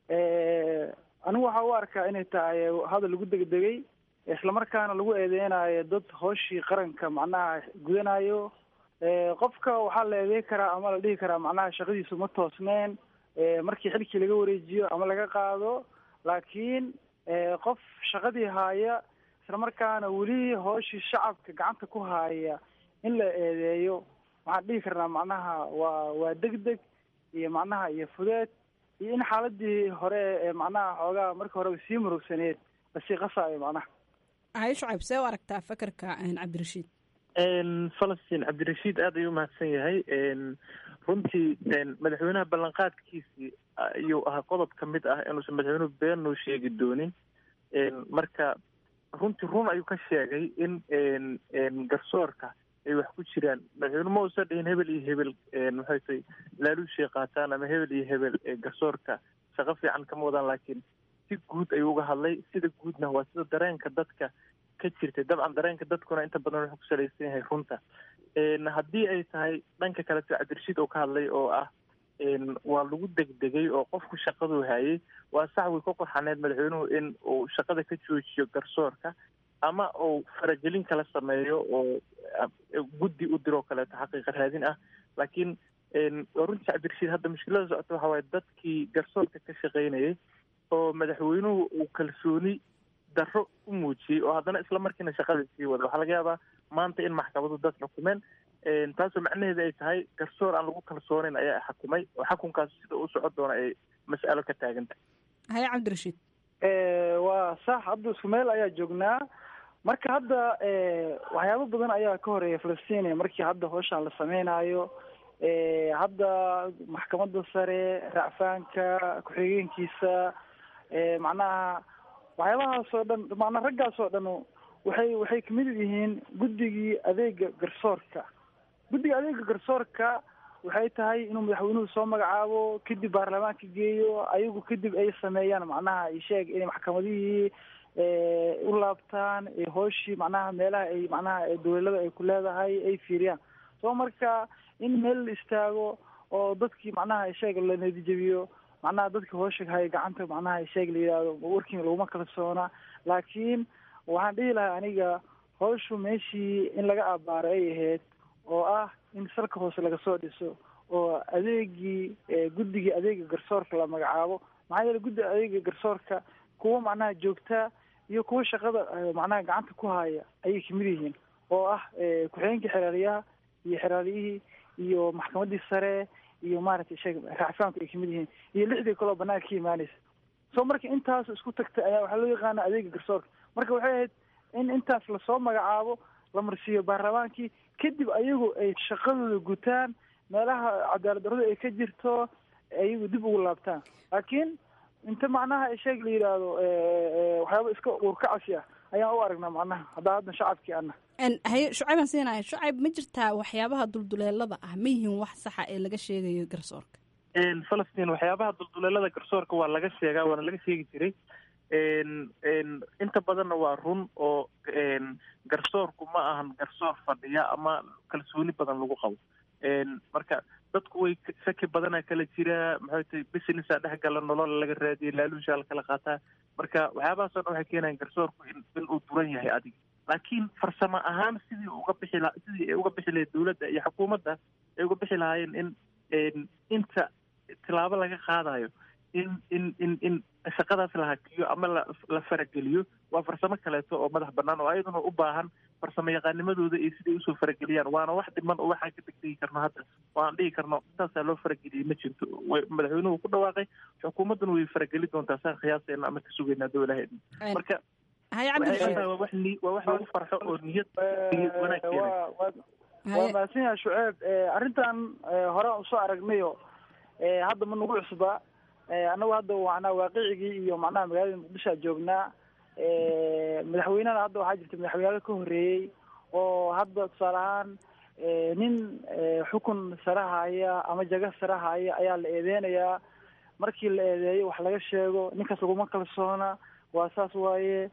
S20: anigu waxaa u arkaa inay tahay hadal lagu degdegay islamarkaana lagu eedeynayo dad hooshii qaranka macnaha gudanayo qofka waxaa la eedeyn karaa ama la dhihi karaa macnaha shaqadiisu ma toosneen markii xilkii laga wareejiyo ama laga qaado laakiin qof shaqadii haaya islamarkaana weli hooshii shacabka gacanta ku haaya in la eedeeyo waxaan dhihi karnaa macnaha waa waa degdeg iyo macnaha iyo fudeed iyo in xaaladii hore ee macnaha xoogaa markii horeba sii murugsaneed lasii qasaayo macnaha
S18: haye shucayb see u aragtaa fakarka cabdirashiid
S19: falastiin cabdirashiid aad ayuu umahadsan yahay runtii madaxweynaha ballanqaadkiisii ayuu ahaa qodob ka mid ah inuusan madaxweynuhu been noo sheegi doonin marka runtii run ayuu ka sheegay in garsoorka ay wax ku jiraan madaxweyne ma uusan dhihin hebel iyo hebel maxay tay laaluushay qaataan ama hebel iyo hebel garsoorka shaqo fiican kama wadaan laakiin si guud ayuu uga hadlay sida guudna waa sida dareenka dadka ka jirtay dabcan dareenka dadkuna inta badan wuxuu ku salaysan yahay runta haddii ay tahay dhanka kaleto cabdirashiid oo ka hadlay oo ah waa lagu degdegay oo qofku shaqaduu hayay waa sax way ku qorxaneed madaxweynuhu in uu shaqada ka joojiyo garsoorka ama uu faragelin kala sameeyo oo guddi u diroo kaleeto xaqiiqa raadin ah laakiin runtii cabdirashiid hadda mushkilada socota waxa waaye dadkii garsoorka ka shaqaynayay oo madaxweynuhu uu kalsooni darro u muujiyey oo haddana isla markiina shaqada sii wada waxaa laga yaabaa maanta in maxkamadu dad xukumeen taasoo macnaheeda ay tahay garsoor aan lagu kalsoonayn ayaa xukumay oo xukunkaas sida u socon doona ay mas'alo ka taagan tahay
S18: haye cabdirashiid
S20: waa sax hadda isku meel ayaa joognaa marka hadda waxyaabo badan ayaa ka horeeya falastiin markii hadda howshaan la sameynayo hadda maxkamadda sare racfaanka ku-xigeenkiisa macnaha waxyaabahaas oo dhan macnaa raggaas oo dhan waxay waxay kamid yihiin guddigii adeega garsoorka guddiga adeega garsoorka waxay tahay inuu madaxweynuhu soo magacaabo kadib baarlamaanka geeyo ayagu kadib ay sameeyaan macnaha isheeg inay maxkamadihii u laabtaan hooshii macnaha meelaha ay macnaha dawlada ay ku leedahay ay fiiriyaan soo marka in meel la istaago oo dadkii macnaha isheeg la nadijabiyo macnaha dadka hoosha haya gacanta macnaha isheeg la yidhaahdo warking laguma kalsoona laakiin waxaan dhihi lahaa aniga hawshu meeshii in laga abaaro ay ahayd oo ah in salka hoose laga soo dhiso oo adeegii guddigii adeega garsoorka la magacaabo maxaa yeele guddiga adeega garsoorka kuwa macnaha joogtaa iyo kuwa shaqada macnaha gacanta ku haya ayay kamid yihiin oo ah ku-xigeenkii xeraaliyaha iyo xeraaliyihii iyo maxkamaddii sare iyo maaragtay sheeg raacfaanku ay kamid yihiin iyo lixdii kaloo banaanka ka imaanaysa so marka intaas isku tagtay ayaa waxaa loo yaqaana adeega garsoorka marka waxay ahayd in intaas lasoo magacaabo la marsiiyo baarlamaankii kadib ayagu ay shaqadooda gutaan meelaha cadaalad darrada ay ka jirto ayagu dib ugu laabtaan laakiin inta macnaha sheeg la yidhaahdo waxyaaba iska uurkacasi ah ayaan u aragnaa macnaha haddaa haddan shacabkii ana
S18: haye shucayban siinaya shucayb ma jirtaa waxyaabaha dulduleelada ah ma yihiin wax saxa ee laga sheegayo garsoorka
S19: falastiin waxyaabaha dulduleelada garsoorka waa laga sheegaa waana laga sheegi jiray inta badanna waa run oo garsoorku ma ahan garsoor fadhiya ama kalsooni badan lagu qabo marka dadku way shaki badana kala jira maxay tahay businessa dhex gala nolol laga raadiya laaluusha la kala qaataa marka waxyaabahaas oo dhan waxay keenayaan garsoorku in in uu duran yahay adiga laakiin farsamo ahaan sidii uga bixi la sidii ay uga bixi lahayd dawladda iyo xukuumadda ay uga bixi lahaayeen in inta tilaabo laga qaadayo in in in in shaqadaas la hakiyo ama la la farageliyo waa farsamo kaleeto oo madax banaan oo ayaduna u baahan farsamo yaqaanimadooda iyo siday usoo farageliyaan waana wax dhiman oo waxaan ka degdegi karno hadda oo aan dhihi karno intaasaa loo farageliyey ma jirto madaxweynuhu ku dhawaaqay xukuumadduna way farageli doontaa saan khiyaaseena ama ka sugeynaa dowlaheedna marka waa wax ni waa wax lagu farxo oo niyad niyad wanaag keenay
S20: waa mahadsan yahay shuceeb arrintan horaan usoo aragnayo hadda ma nagu cusba annagu hadda macnaha waaqicigii iyo macnaha magaalada muqdishoa joognaa madaxweynehana hadda waxaa jirta madaxweynaha ka horreeyey oo hadda tusaale ahaan nin xukun sare haya ama jaga sare haya ayaa la eedeynayaa markii la eedeeyo wax laga sheego ninkaas laguma kalsoona waa saas waaye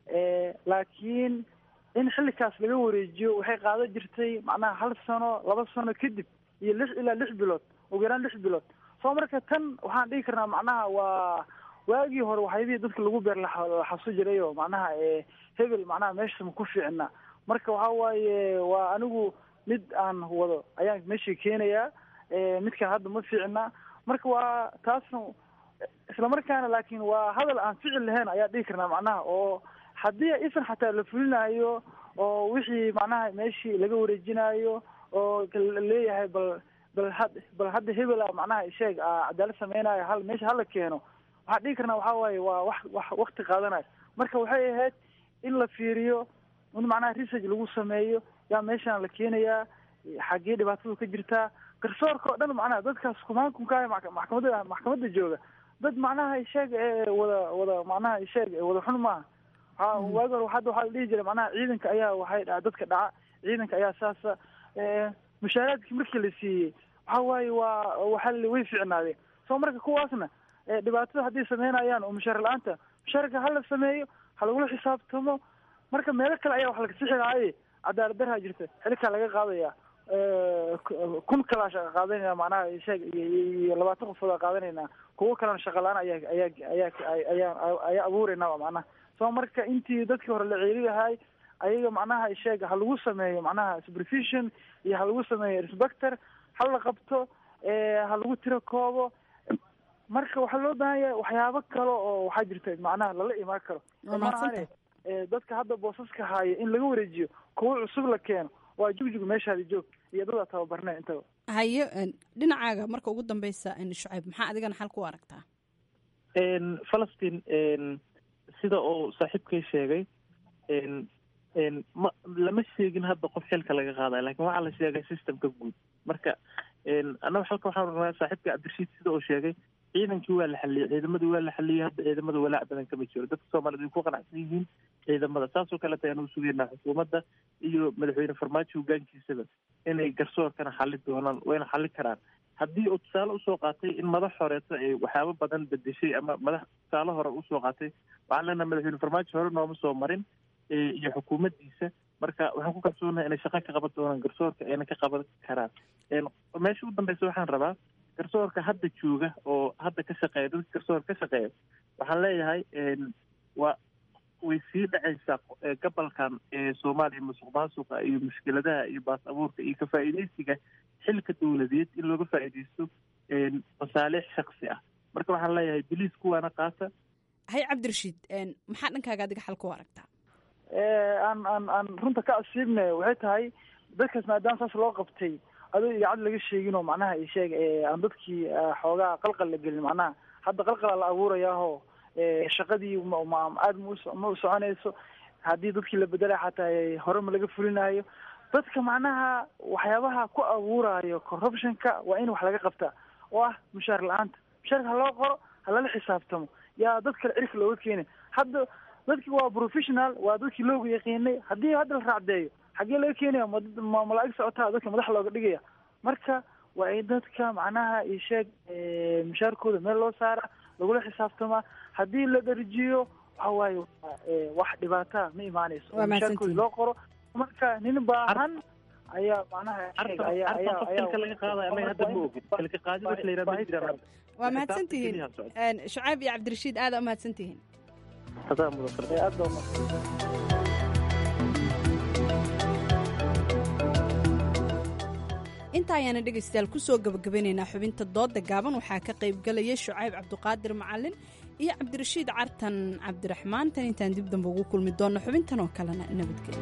S20: laakiin in xilikaas laga wareejiyo waxay qaado jirtay macnaha hal sano laba sano kadib iyo lix ilaa lix bilood ugu yaraan lix bilood soo marka tan waxaan dhigi karnaa macnaha waa waagii hore waxyaabihii dadka lagu beer laxasu jiray oo macnaha hebel macnaha meesha ma ku fiicna marka waxa waaye waa anigu mid aan wado ayaan meeshii keenayaa midkan hadda ma fiicna marka waa taasna islamarkaana laakiin waa hadal aan ficil lahayn ayaa dhigi karnaa macnaha oo haddii isan xataa la fulinayo oo wixii macnaha meeshii laga wareejinayo oo leeyahay bal bal had bal hadda hebela macnaha sheeg cadaalad sameynayo hal meesha hala keeno waxaan dhigi karnaa waxaa waaye waa wax wax wakti qaadanayo marka waxay ahayd in la fiiriyo in macnaha research lagu sameeyo yaa meeshaan la keenayaa xaggee dhibaatadu ka jirtaa garsoorka oo dhan macnaha dadkaas kumaankunkaah maxkamada maxkamadda jooga dad macnaha sheeg wada wada macnaha sheeg wada xun maaha waa waagi hore hadda waxaa la dhihi jiray macnaha ciidanka ayaa waxay dhaca dadka dhaca ciidanka ayaa saasa mushaaraadkii markii la siiyey waxa waaye waa waxa way fiicnaadeen soo marka kuwaasna dhibaatada hadday sameynayaan oo mushaar la-aanta mushaarka hala sameeyo ha lagula xisaabtamo marka meelo kale ayaa wax laga sixi lahaaye cadaalad darhaa jirta xilikaa laga qaadaya kun kalaa shaqa qaadanayna macnaha sheeg iyo labaatan qofood aa qaadanaynaa kuwo kalena shaqa la-aan ayaa ayaa ayaa ayaa ayaa abuurayna macnaha soo marka intii dadkii hore la ceeli lahaay ayaga macnaha sheeg ha lagu sameeyo macnaha supervision iyo ha lagu sameeyo inspector ha la qabto ha lagu tiro koobo marka waxaa loo baahan yahay waxyaabo kale oo waxaa jirta macnaha lala imaan karo maahane dadka hadda boosaska haya in laga wareejiyo kuwo cusub la keeno waa jugjug meeshaadi joog iyo dadaa tababarneen intaba
S18: hayo dhinacaaga marka ugu dambeysa shucayb maxaa adigana xal ku aragtaa
S19: falastiin sida uu saaxiibkay sheegay ma lama sheegin hadda qof xilka laga qaadayo lakin waxaa la sheegay systemka guud marka annaga halka waxaan rabnaa saaxiibka cabdirashiid sida uu sheegay ciidankii waa la xaliyey ciidamadii waa la xaliyey hadda ciidamada walaac badan kama jiro dadka soomaaliyed way ku qanacsan yihiin ciidamada saasoo kaleta ayaan u sugeynaa xukuumadda iyo madaxweyne farmaajo hogaankiisaba inay garsoorkana xali doonaan wayna xali karaan haddii uu tusaale usoo qaatay in madax horeeto ay waxyaabo badan bedeshay ama madax tusaale hore usoo qaatay waxaan leenaha madaxweyne farmaajo hore nooma soo marin iyo xukuumaddiisa marka waxaan ku kalsoonahay inay shaqo ka qaban doonaan garsoorka ayna ka qaban karaan meesha u dambeysa waxaan rabaa garsoorka hadda jooga oo hadda ka shaqeeya dadka garsoorka ka shaqeeya waxaan leeyahay waa way sii dhacaysaa gobolkan soomaaliya musuq maasuqa iyo mushkiladaha iyo baas abuurka iyo ka-faa'iideysiga xilka dowladeed in looga faa'iideysto masaalix shaksi ah marka waxaan leeyahay biliis kuwaana qaata
S18: hay cabdirashiid maxaa dhankaaga adiga xal ku aragtaa
S20: aan aan aan runta ka asiibne waxay tahay dadkaas maadaama saas loo qabtay adoo idaacad laga sheegin oo macnaha isheeg aan dadkii xoogaa qalqal la gelin macnaha hadda qalqala la abuurayaaho shaqadii aad ma u soconayso haddii dadkii la bedelay xataa hore ma laga fulinayo dadka macnaha waxyaabaha ku abuurayo corruptionka waa in wax laga qabtaa oo ah mushaar la-aanta mushaarka ha loo qoro ha lala xisaabtamo yaa dad kale cirka looga keenay hadda dadki waa professional waa dadkii looga yaqiinay haddii hadda la raacdeeyo xaggee laga keenaya ma malaa-ig socotaa dadka madax looga dhigaya marka waa in dadka macnaha isheeg mushaarkooda meel loo saara lagula xisaabtamaa haddii la dharjiyo waxa waaye wax dhibaataa ma imaanayso oo mushaarkooda loo qoro marka nin baahan ayaa macnaha
S18: waa mahadsantihiin shucayb iyo cabdirashiid aada umahadsantihiin inta ayaana dhegaystayaal kusoo gabagabeynaynaa xubinta dooda gaaban waxaa ka qaybgalaya shucayb cabduqaadir macalin iyo cabdirashiid cartan cabdiraxmaan tan intaan dib dambe ugu kulmi doonno xubintan oo kalena nabadgelyo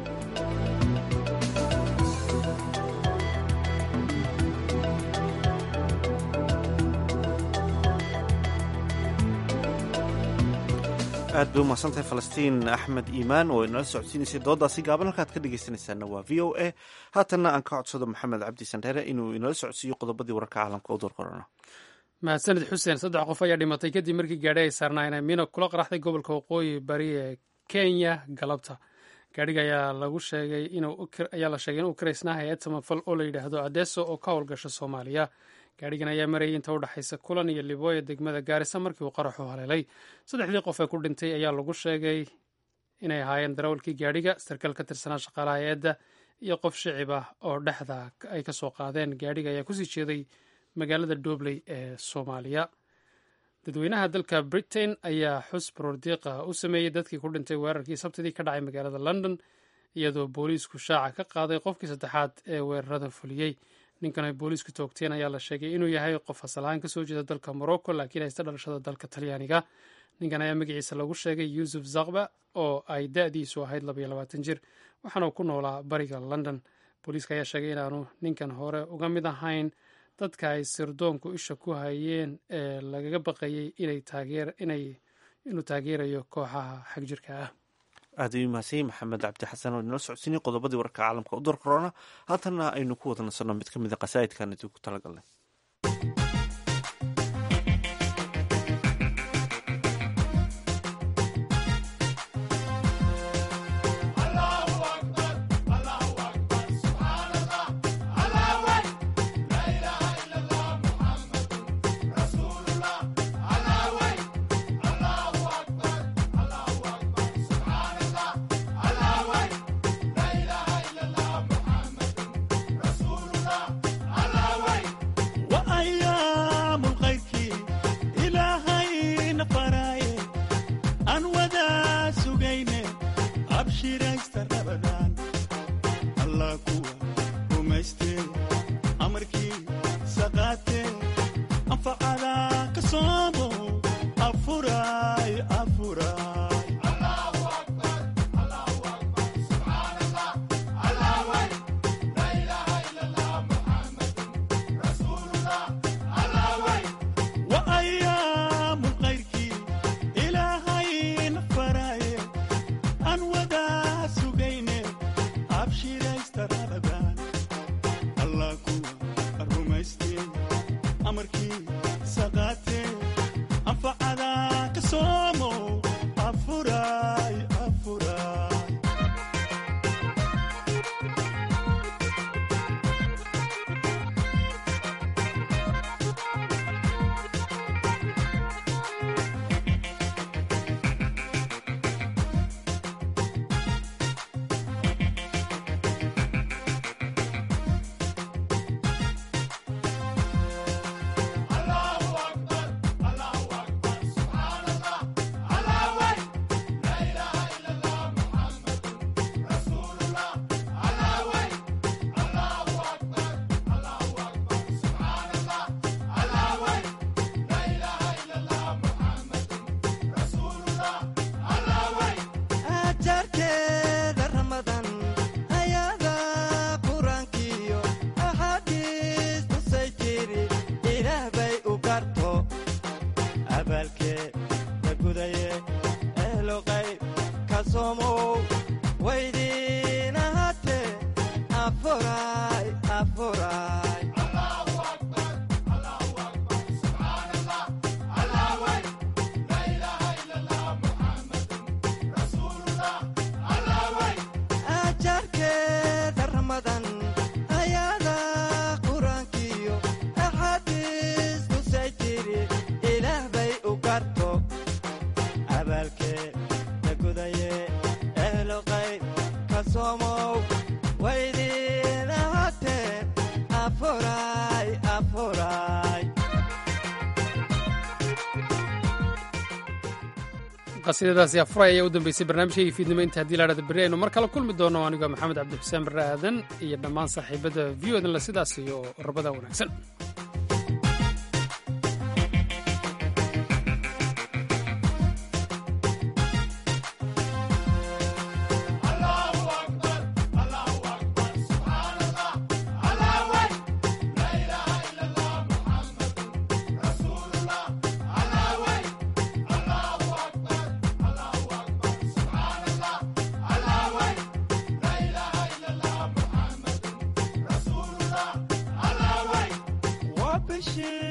S1: aad bay umahadsantahay falastiin axmed iimaan oo inala socodsiinaysay doodaasi gaaban halkaad ka dhegeysanaysaana waa v o a haatanna aan ka codsado maxamed cabdi sandheere inuu inala socodsiiyo qodobadii wararka caalamka u doorqorana
S2: mahadsanid xuseen saddex qof ayaa dhimatay kadib markii gaadhi ay saarnaayeen miino kula qaraxday gobolka waqooyi bari ee kenya galabta gaadhiga ayaa lagu sheegay ayaa la sheegay inuu karaysnaa hay-ad samafal oo la yidhaahdo adeso oo ka howlgasha soomaaliya gaadhigan ayaa marayay inta u dhexaysa kulan iyo libooya degmada gaarisa markii uu qaraxu haleelay saddexdii qof ee ku dhintay ayaa lagu sheegay inay ahaayeen darawalkii gaadhiga sarkaal ka tirsanaa shaqaalaha hay-adda iyo qof shicib ah oo dhexda ay ka soo qaadeen gaadhiga ayaa kusii jeeday magaalada dobley ee soomaaliya dadweynaha dalka britain ayaa xus baroordiiqa u sameeyey dadkii ku dhintay weerarkii sabtidii ka dhacay magaalada london iyadoo booliisku shaaca ka qaaday qofkii saddexaad ee weerarada fuliyey ninkan ay booliisku toogteen ayaa la sheegay inuu yahay qof asalahaan kasoo jeeda dalka morocco laakiin haysta dhalashada dalka talyaaniga ninkan ayaa magaciisa lagu sheegay yuusuf zakba oo ay da-diisu ahayd labaiyo labaatan jir waxaana ku noolaa bariga london booliiska ayaa sheegay inaanu ninkan hore uga mid ahayn dadka ay sirdoonku isha ku hayeen ee lagaga baqayey inuu taageerayo kooxaha xagjirka ah
S1: aad ayuu mahadsan maxamed cabdi xasan oo inala socodsiinay qodobadii wararka caalamka u door korona haatanna aynu ku wada nasanno mid ka mid a qasaa'idkan idinku ku talagalnay
S2: qasiidadaasi afuray ayaa u dambeysay barnaamijkaygii fiidnimo inta haddii laadhada berri aynu mar kale kulmi doono anigoo maxamed cabdixuseen barre aadan iyo dhammaan saaxiibadda v o edanle sidaas iyo rabada wanaagsan
S21: dhashay